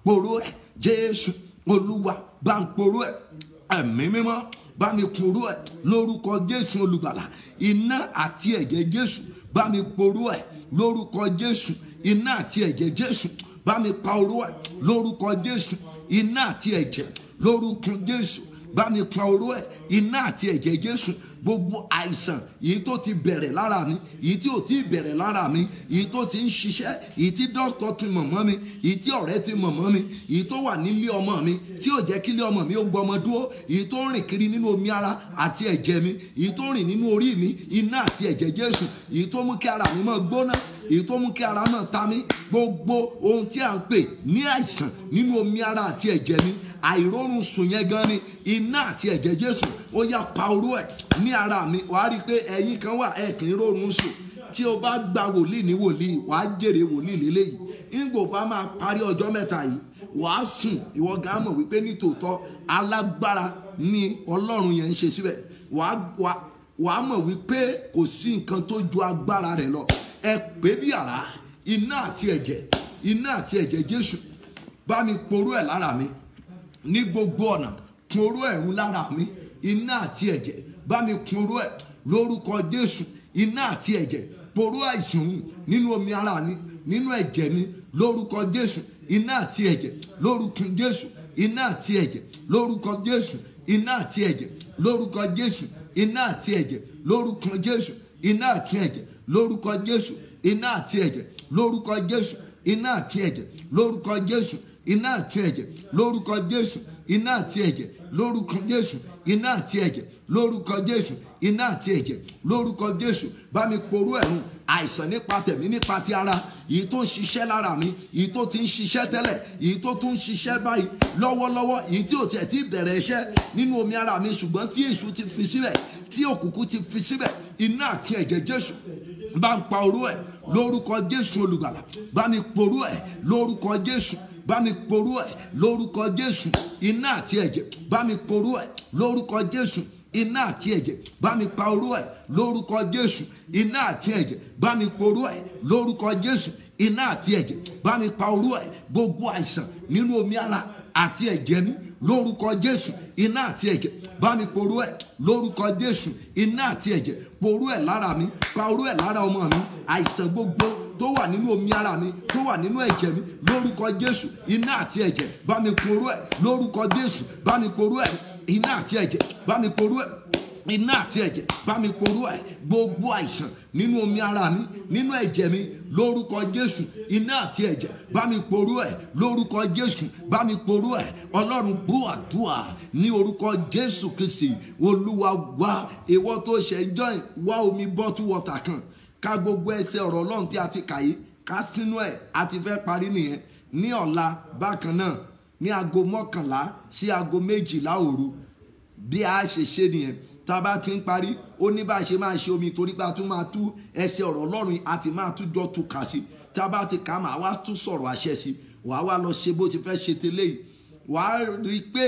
poró ẹ̀ jésù olúwa bá ń poró ẹ̀ ẹ̀mí mímọ́ bá mi poró ẹ̀ lórúkọ jésù olùgbàlà iná àti ẹ̀jẹ̀ jésù bá mi poró ẹ̀ lórúkọ jésù iná àti ẹ̀jẹ̀ jésù bá mi pa oró ẹ̀ lórúkọ jésù iná àti ẹ̀jẹ̀ lórúkọ jésù bá mi pa oró ẹ̀ iná àti ẹ̀jẹ̀ jésù gbogbo àìsàn èyí tó ti bẹ̀rẹ̀ lára mi èyí tí ò tí ì bẹ̀rẹ̀ lára mi èyí tó ti ń ṣiṣẹ́ èyí tí dókítà ti mọ̀ mọ́ mi èyí tí ọ̀rẹ́ ti mọ̀ mọ́ mi èyí tó wà nílé ọmọ mi tí ò jẹ́ kílé ọmọ mi ó gbọmọ dúró èyí tó rìn kiri nínú omi ara àti ẹ̀jẹ̀ mi èyí tó rìn nínú orí mi iná àti ẹ̀jẹ̀ jésù èyí tó mú kí ara mi máa gbóná èyí tó mú kí ara máa ta mí gbogbo ohun tí à ń pè ní àìsàn nínú omi ara àti ẹ̀jẹ̀ mi àìrórun sùn yẹn gan ni iná àti ẹ̀jẹ̀ jésù ó yá pa oró ẹ̀ ní ara mi wàá rí i pé ẹ̀yin kan wà ẹ̀ kì í rórun sùn tí o bá gba wòlíì ní wòlíì wàá jèrè wòlíì lélẹ́yìí nígbò bá máa parí ọjọ́ mẹ́ta yìí wàá sùn ìwọ gan mọ̀ wípé nítòótọ́ alágbára ni ọlọ́run yẹn ń ṣe síbẹ̀ wàá wàá wàá mọ̀ wípé kò sí nǹkan tó ju agbára rẹ̀ lọ ẹ pé bí àrá iná àti ẹ̀jẹ̀ iná àti ẹ̀jẹ̀ jésù bá mi poró ẹ̀ lára mi ní gbogbo ọ̀nà poró ẹ̀rú lára mi iná àti ẹ̀jẹ̀ bá mi poró ẹ̀ lórúkọ jésù iná àti ẹ̀jẹ̀ poró àìsàn hù nínú omi ara mi nínú ẹ̀jẹ̀ mi lórúkọ jésù iná àti ẹ̀jẹ̀ lórúkọ jésù iná àti ẹ̀jẹ̀ lórúkọ jésù iná àti ẹ̀jẹ̀ lórúkọ jésù iná àti ẹ̀jẹ̀ lórúkọ jésù iná àti ẹ̀jẹ̀ lórúkọ jésù iná àti ẹ̀jẹ̀ lórúkọ jésù iná àti ẹ̀jẹ̀ lórúkọ jésù iná àti ẹ̀jẹ̀ lórúkọ jésù iná àti ẹ̀jẹ̀ lórúkọ jésù iná àti ẹ̀jẹ̀ lórúkọ jésù iná àti ẹ̀jẹ̀ lórúkọ jésù bá mi porú ẹ̀rùn àìsàn nípa tẹ̀mí nípa ti ara èyí tó ń ṣiṣẹ́ lára mi èyí tó ti ń ṣiṣẹ́ tẹ́lẹ̀ èyí tó tún ń ṣiṣẹ́ báyìí lọ́wọ́lọ́wọ́ èyí tí ò tiẹ̀ ti bẹ̀rẹ̀ iṣẹ́ nínú omi ara mi ṣùgbọ́n tí èṣù ti fi síbẹ̀ tí òkùnkùn ti fi síbẹ̀ iná àti ẹ̀jẹ̀ jésù bá ń pa orú ẹ̀ lórúkọ jésù olùgbàlà bá mi porú ẹ̀ lórúkọ jésù bá mi porú ẹ̀ lórúkọ jésù iná àti ẹ̀jẹ̀ bá mi porú ẹ̀ lórúkọ jésù iná àti ẹ̀jẹ̀ bá mi pa orú ẹ̀ lórúkọ jésù iná àti ẹ̀jẹ̀ bá mi porú ẹ̀ lórúkọ jésù iná àti ẹ̀jẹ̀ bá mi pa orú ẹ̀ gbogbo àìsàn nínú omi ara àti ẹ̀jẹ̀ mi lórúkọ jésù iná àti ẹ̀jẹ̀ bá mi porú ẹ̀ lórúkọ jésù iná àti ẹ̀jẹ̀ porú ẹ̀ lára mi pa orú ẹ̀ lára ọmọ mi àìsàn gbogbo tó wà nínú omi ara mi tó wà nínú ẹ̀jẹ̀ mi lórúkọ jésù iná àti ẹ̀jẹ̀ bá mi porú ẹ̀ lórúkọ jésù bá mi porú ẹ̀ iná àti ẹ̀jẹ̀ bá mi porú ẹ̀ iná àti ẹ̀jẹ̀ bá mi porú ẹ̀ gbogbo àìsàn nínú omi ara mi nínú ẹ̀jẹ̀ mi lórúkọ jésù iná àti ẹ̀jẹ̀ bá mi porú ẹ̀ lórúkọ jésù bá mi porú ẹ̀ ọlọ́run gbọ́ àdúrà ní orúkọ jésù kristi olúwa wá ìwọ tó ṣe join wá omi bọ́tú wọ́tà kan ká gbogbo ẹsẹ̀ ọ̀rọ̀ ọlọ́run tí a ti kà yìí ká sínú ẹ̀ a ti fẹ́ parí nìyẹn ní ọ̀la bákan náà ní aago mọ́kànlá sí aago méjìlá òru bí a ṣe ṣe nìyẹn tá a bá ti ń parí ó ní bá a ṣe máa ṣe omi torí pé a tún máa tú ẹsẹ̀ ọ̀rọ̀ ọlọ́run àti máa tún jọ tú kà sí tá a bá ti kà á máa wá tún sọ̀rọ̀ àṣẹ sí wàá wá lọ ṣe bó ti fẹ́ ṣe tẹ́lẹ̀ yìí wàá rí i pé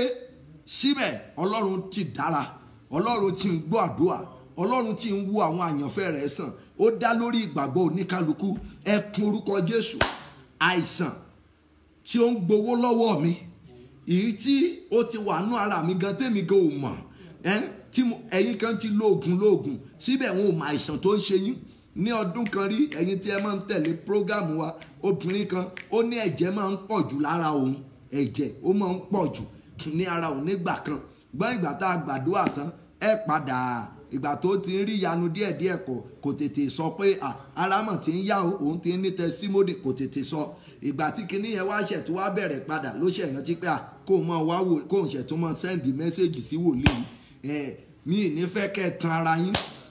síbẹ̀ ọlọ́run ti dára ọlọ́run ti ń gbọ́ àdúrà ọlọ́run ti ń wo àwọn àyànfẹ́ rẹ̀ sàn ó dá lórí ìgbàgbọ́ oníkálukú ẹ kún orúkọ jésù àìsàn tí ó ń gbowó lọ́wọ́ mi èyí tí ó ti wà nú ara mi gan tẹ́mi gan ò mọ̀ tí ẹ̀yin kan ti lóògùn lóògùn síbẹ̀ wọn ò mọ àìsàn tó ń ṣe yín ní ọdún kan rí ẹ̀yin tí ẹ máa ń tẹ̀lé prógámù wa obìnrin kan ó ní ẹ̀jẹ̀ máa ń pọ̀ jù lára òun ẹ̀jẹ̀ ó máa ń pọ̀ jù ní ara òun nígbà kan gbọ́n ìgbà tá a gbàdúrà tán ẹ padà ìgbà tó ti ń rí ìyanu díẹ̀díẹ̀ kò kò tètè sọ pé ara mọ̀ tí ń yá o òun ti ń ní tẹsímọ́dì kò tètè sọ ìgbà tí kinní yẹn wá ṣẹ̀ tó wá bẹ̀rẹ̀ padà ló ṣẹ̀ rántí pé kó o máa wá wò kó o ṣẹ̀ tó máa sẹ́ndì mẹ́sẹ̀gì sí wòlíì ẹ̀ mi ì ní fẹ́ kẹ́ ẹ tan ara yín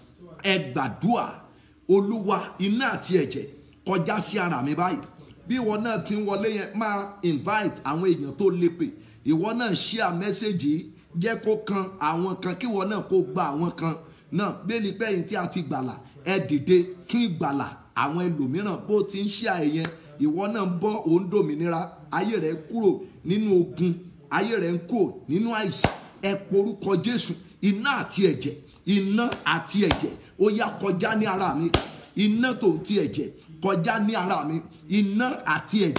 ẹ gbàdúà olúwa iná àti ẹ̀jẹ̀ kọjá sí ara mi báyìí bí ìwọ náà ti ń wọlé yẹn máa invite àwọn èèyàn tó lépe ìwọ náà share mẹ́sẹ̀gì jẹ́ kó kan àwọn kan kí ìwọ náà kó gba àwọn kan náà bẹ́ẹ̀ni pẹ́yìn tí a ti gbàlà ẹ dìde fún ìgbàlà àwọn ẹlòmíràn bó ti ń share ẹ̀yẹn ìwọ náà ń bọ́ òun dòmìnira ayé rẹ̀ kúrò nínú ogun ayé rẹ̀ ń kúrò nínú àìsàn ẹ porúkọ Jésù iná àti ẹ̀jẹ̀ iná àti ẹ̀jẹ̀ ó yá kọjá ní ara mi iná tó ti ẹ̀jẹ̀ kọjá ní ara mi iná àti ẹ̀jẹ̀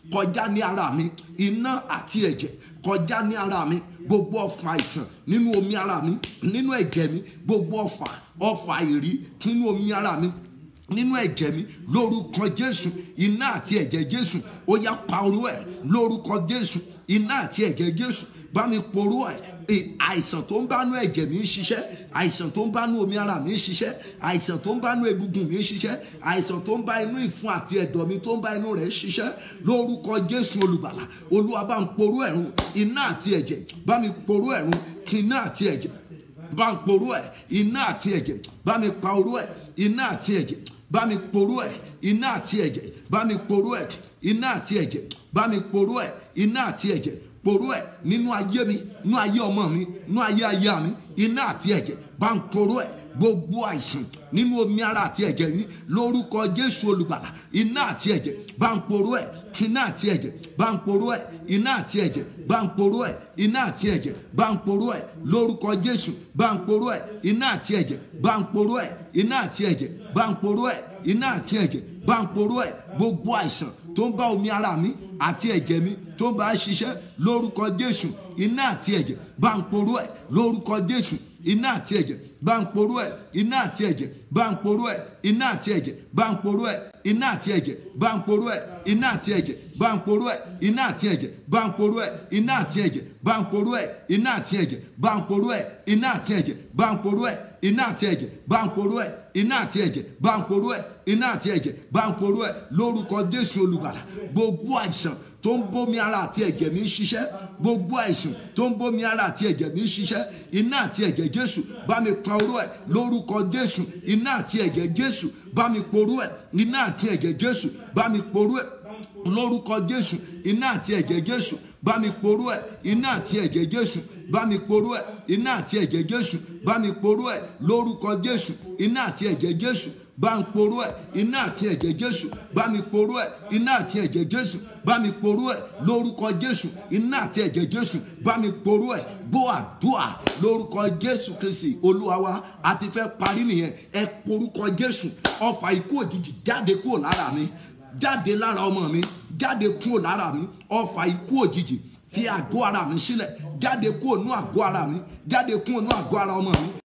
kọjá ní ara mi iná àti ẹ̀jẹ̀ kọjá ní ara mi gbogbo ọfà àìsàn nínú omi ara mi nínú ẹ̀jẹ̀ mi gbogbo ọfà ọfà ìrí nínú omi ara mi nínú ẹ̀jẹ̀ mi lórúkọ jésù iná àti ẹ̀jẹ̀ jésù ó yá pa orú ẹ̀ lórúkọ jésù iná àti ẹ̀jẹ̀ jésù bá mi porú ẹ̀ ẹ, àìsàn tó ń bánú ẹ̀jẹ̀ mi ń ṣiṣẹ́ àìsàn tó ń bánú omi ara mi ń ṣiṣẹ́ àìsàn tó ń bánú egungun mi ń ṣiṣẹ́ àìsàn tó ń bá inú ìfun àti ẹ̀dọ̀ mi tó ń bá inú rẹ̀ ṣiṣẹ́ lórúkọ jésù olùgbàlà olúwa bá ń porú ẹ̀rùn iná àti ẹ̀jẹ̀ bá mi porú ẹ̀rùn kí iná àti ẹ̀jẹ̀ bá ń porú ẹ̀ iná àti ẹ̀jẹ̀ bá mi pa orú ẹ̀ iná àti ẹ̀jẹ̀ bá mi porú ẹ̀ iná àti ẹ̀jẹ̀ bá mi porú ẹ̀ iná àti ẹ̀jẹ̀ bá mi porú ẹ̀ iná àti ẹ̀jẹ̀ porú ẹ̀ nínú ayé mi nínú ayé ọmọ mi nínú ayé aya mi iná àti ẹ̀jẹ̀ bá ń porú ẹ̀ gbogbo àìsàn nínú omi ara àti ẹ̀jẹ̀ yìí lórúkọ jésù olùgbàlà iná àti ẹ̀jẹ̀ bá ń porú ẹ̀ iná àti ẹ̀jẹ̀ bá ń porú ẹ̀ iná àti ẹ̀jẹ̀ bá ń porú ẹ̀ iná àti ẹ̀jẹ̀ bá ń porú ẹ̀ lórúkọ jésù bá ń porú ẹ̀ iná àti ẹ̀jẹ̀ bá ń porú ẹ̀ iná àti ẹ̀jẹ̀ bá ń porú ẹ̀ iná àti ẹ̀jẹ̀ bá ń porú ẹ̀ gbogbo àìsàn tó ń bá omi ara mi àti ẹ̀jẹ̀ mi tó ń bá ṣiṣẹ́ lórúkọ jésù iná àti ẹ̀jẹ̀ bá ń porú ẹ̀ lórúkọ jésù iná àti ẹ̀jẹ̀ bá ń porú ẹ̀ iná àti ẹ̀jẹ̀ bá ń porú ẹ̀ iná àti ẹ̀jẹ̀ bá ń porú ẹ̀ iná àti ẹ̀jẹ̀ bá ń porú ẹ̀ iná àti ẹ̀jẹ̀ bá ń porú ẹ̀ iná àti ẹ̀jẹ̀ bá ń porú ẹ̀ iná àti ẹ̀jẹ̀ bá ń porú ẹ̀ iná àti ẹ̀jẹ̀ bá ń porú ẹ̀ iná àti ẹ̀jẹ̀ bá ń porú ẹ̀ iná àti ẹ̀jẹ̀ bá ń porú ẹ̀ iná àti ẹ̀jẹ̀ bá ń porú ẹ̀ iná àti ẹ̀jẹ̀ bá ń porú ẹ̀ lórúkọ jésù olùgbàlà gbogbo àìsàn tó ń bómi ara àti ẹ̀jẹ̀ mi ń ṣiṣẹ́ gbogbo àìsàn tó ń bómi ara àti ẹ̀jẹ̀ mi ń ṣiṣẹ́ iná àti ẹ̀jẹ̀ jésù bá mi pa orú ẹ̀ lórúkọ jésù iná àti ẹ̀jẹ̀ jésù bá mi porú ẹ̀ iná àti ẹ̀jẹ̀ jésù bá mi porú ẹ̀ lórúkọ jésù iná àti ẹ̀jẹ̀ jésù bá mi porú ẹ̀ iná àti ẹ̀jẹ̀ jésù bá mi porú ẹ̀ iná àti ẹ̀jẹ̀ jésù bá mi porú ẹ̀ lórúkọ jésù iná àti ẹ̀jẹ̀ jésù bá ń porú ẹ̀ iná àti ẹ̀jẹ̀ jésù bá mi porú ẹ̀ iná àti ẹ̀jẹ̀ jésù bá mi porú ẹ̀ lórúkọ jésù iná àti ẹ̀jẹ̀ jésù bá mi porú ẹ̀ gbọ́ àdúà lórúkọ jésù kristi olúwa wa a ti fẹ́ parí nìyẹn ẹ porúkọ jésù ọfà ikú òjijì jáde kúrò lára mi jáde lára ọmọ mi jáde kúrò lára mi ọfà ikú òjijì fi àgọ́ ara mi sílẹ̀ jáde kúrò nú àgọ́ ara mi jáde kúrò nú àgọ́ ara ọmọ mi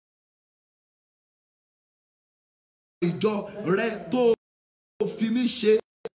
ìjọ rẹ tó fi mí ṣe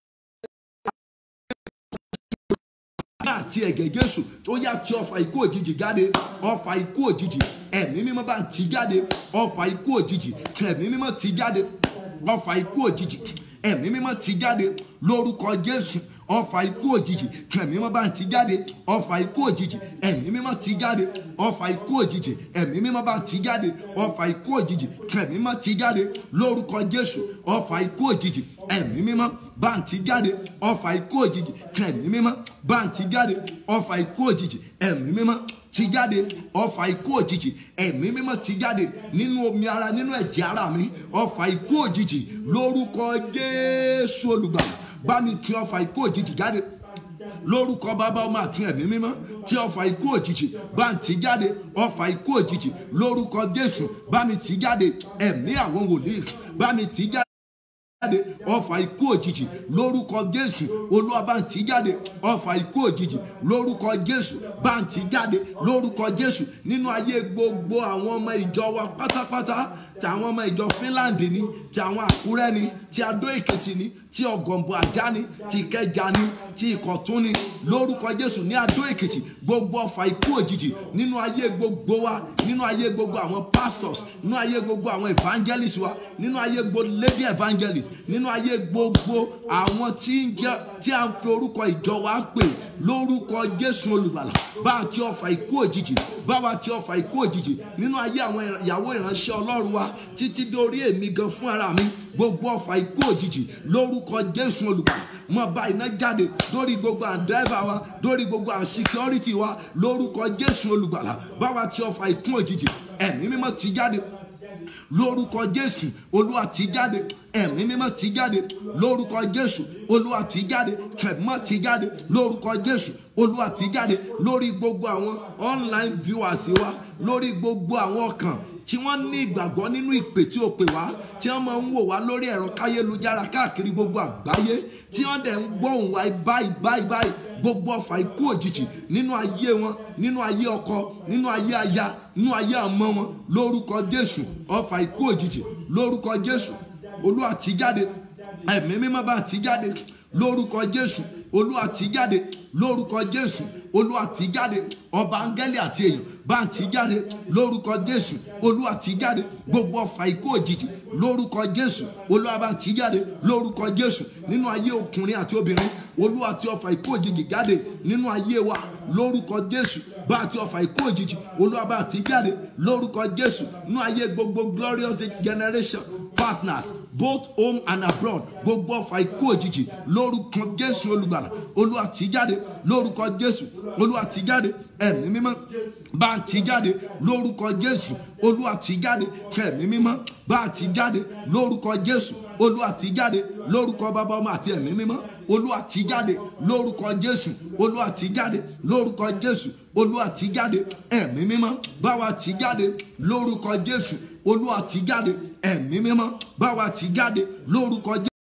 àti ẹ̀gẹ̀ jésù tó yá tí ọfà ikú òjijì jáde ọfà ikú òjijì ẹ̀mí mímọ́ bá ń ti jáde ọfà ikú òjijì ẹ̀mí mímọ́ ti jáde ọfà ikú òjijì ẹ̀mí mímọ́ ti jáde lórúkọ jésù ọfà ikú òjijì ẹ̀mí mímọ́ bá ń ti jáde ọfà ikú òjijì ẹ̀mí mímọ́ ti jáde ọfà ikú òjijì ẹ̀mí mímọ́ bá ń ti jáde ọfà ikú òjijì ẹ̀mí mímọ́ ti jáde lórúkọ jésù ọfà ikú òjijì ẹ̀mí mímọ́ bá ń ti jáde ọfà ikú òjijì ẹ̀mí mímọ́ bá ń ti jáde ọfà ikú òjijì ẹ̀mí mímọ́ ti jáde ọfà ikú òjijì ẹ̀mí mímọ́ ti jáde nínú omi ara nínú ẹ̀jẹ̀ ara mi ọfà ikú òjijì lórúkọ jésù olùgbàlà bá mi ti ọfà ikú òjijì jáde lórúkọ bàbá ọmọ àti ẹ̀mí mímọ́ tí ọfà ikú òjijì bá ń ti jáde ọfà ikú òjijì lórúkọ jésù bá mi ti jáde ẹ̀mí àwọn wòlíì bá mi ti jáde jáde ọfà ikú òjijì lórúkọ jésù olúwa bá ń ti jáde ọfà ikú òjijì lórúkọ jésù bá ń ti jáde lórúkọ jésù nínú ayé gbogbo àwọn ọmọ ìjọ wa pátápátá tí àwọn ọmọ ìjọ finland ni tí àwọn àkúrẹ́ ni tí adó èkìtì ni tí ọ̀gọ̀ǹbọ̀ àjá ni tí ìkẹjà ni tí ìkọ̀tún ni lórúkọ jésù ní adó èkìtì gbogbo ọfà ikú òjijì nínú ayé gbogbo wa nínú ayé gbogbo àwọn pastors nínú ayé gbogbo àwọn evangelists wa nínú ayé gbogbo lady evangelists nínú ayé gbogbo àwọn tí ń jẹ tí a ń fi orúkọ ìjọ wa pè lórúkọ jésù olùgbàlà bá a ti ọfà ikú òjijì bá wa ti ọfà ikú òjijì nínú ayé àwọn ìyàwó ìránṣẹ́ ọlọ́run wa títí dórí èmi gan fún ara mi gbogbo ọfà ikú òjijì lórúkọ jésù olùgbàlà mọ bá iná jáde lórí gbogbo àwọn dírẹ́fà wa lórí gbogbo àwọn síkírọ́rìtì wa lórúkọ jésù olùgbàlà bá wa ti ọfà ikú òjijì ẹ̀mí mímọ́ ti jáde lórúkọ jésù olúwa tì jáde ẹ̀mí mímọ́ tì jáde lórúkọ jésù olúwa tì jáde kẹ̀mọ́ tì jáde lórúkọ jésù olúwa tì jáde lórí gbogbo àwọn online viewers wa lórí gbogbo àwọn ọkàn tí wọ́n ní ìgbàgbọ́ nínú ìpè tí o pè wá tí wọ́n máa ń wò wá lórí ẹ̀rọ káyélujára káàkiri gbogbo àgbáyé tí wọ́n dẹ̀ ń gbóhùn wá báyìí báyìí báyìí gbogbo ọfà ikú òjijì nínú ayé wọn nínú ayé ọkọ nínú ayé aya nínú ayé àmọ́ wọn lórúkọ jésù ọfà ikú òjijì lórúkọ jésù olúwa tì jáde ẹ̀mí mímọ́ bá tì jáde lórúkọ jésù olúwa tì jáde lórúkọ jésù olúwa tì jáde ọba áńgẹ́lì àti èèyàn bá tì jáde lórúkọ jésù olúwa tì jáde gbogbo ọfà ikú òjijì lórúkọ jésù olúwa bá tì jáde lórúkọ jésù nínú ayé ọkùnrin àti obìnrin olúwa tí ọfà ikú òjijì jáde nínú ayé wa lórúkọ jésù bá ti ọfà ikú òjijì olúwa bá tì jáde lórúkọ jésù nínú ayé gbogbo glorious generation partners both home and abroad gbogbo ọfà ikú òjijì lórúkọ jésù olùgbàlà olúwa tì jáde lórúkọ jésù olúwa tì jáde ẹ̀mí mímọ́ bá ń tì jáde lórúkọ jésù olúwa tì jáde kẹ̀mí mímọ́ bá ń tì jáde lórúkọ jésù olúwa tì jáde lórúkọ bàbá ọmọ àti ẹ̀mí mímọ́ olúwa tì jáde lórúkọ jésù olúwa tì jáde lórúkọ jésù olúwa tì jáde ẹ̀mí mímọ́ báwa tì jáde lórúkọ jésù olúwa tì jáde ẹ̀mí mímọ́ báwa tì jáde lórúkọ jésù.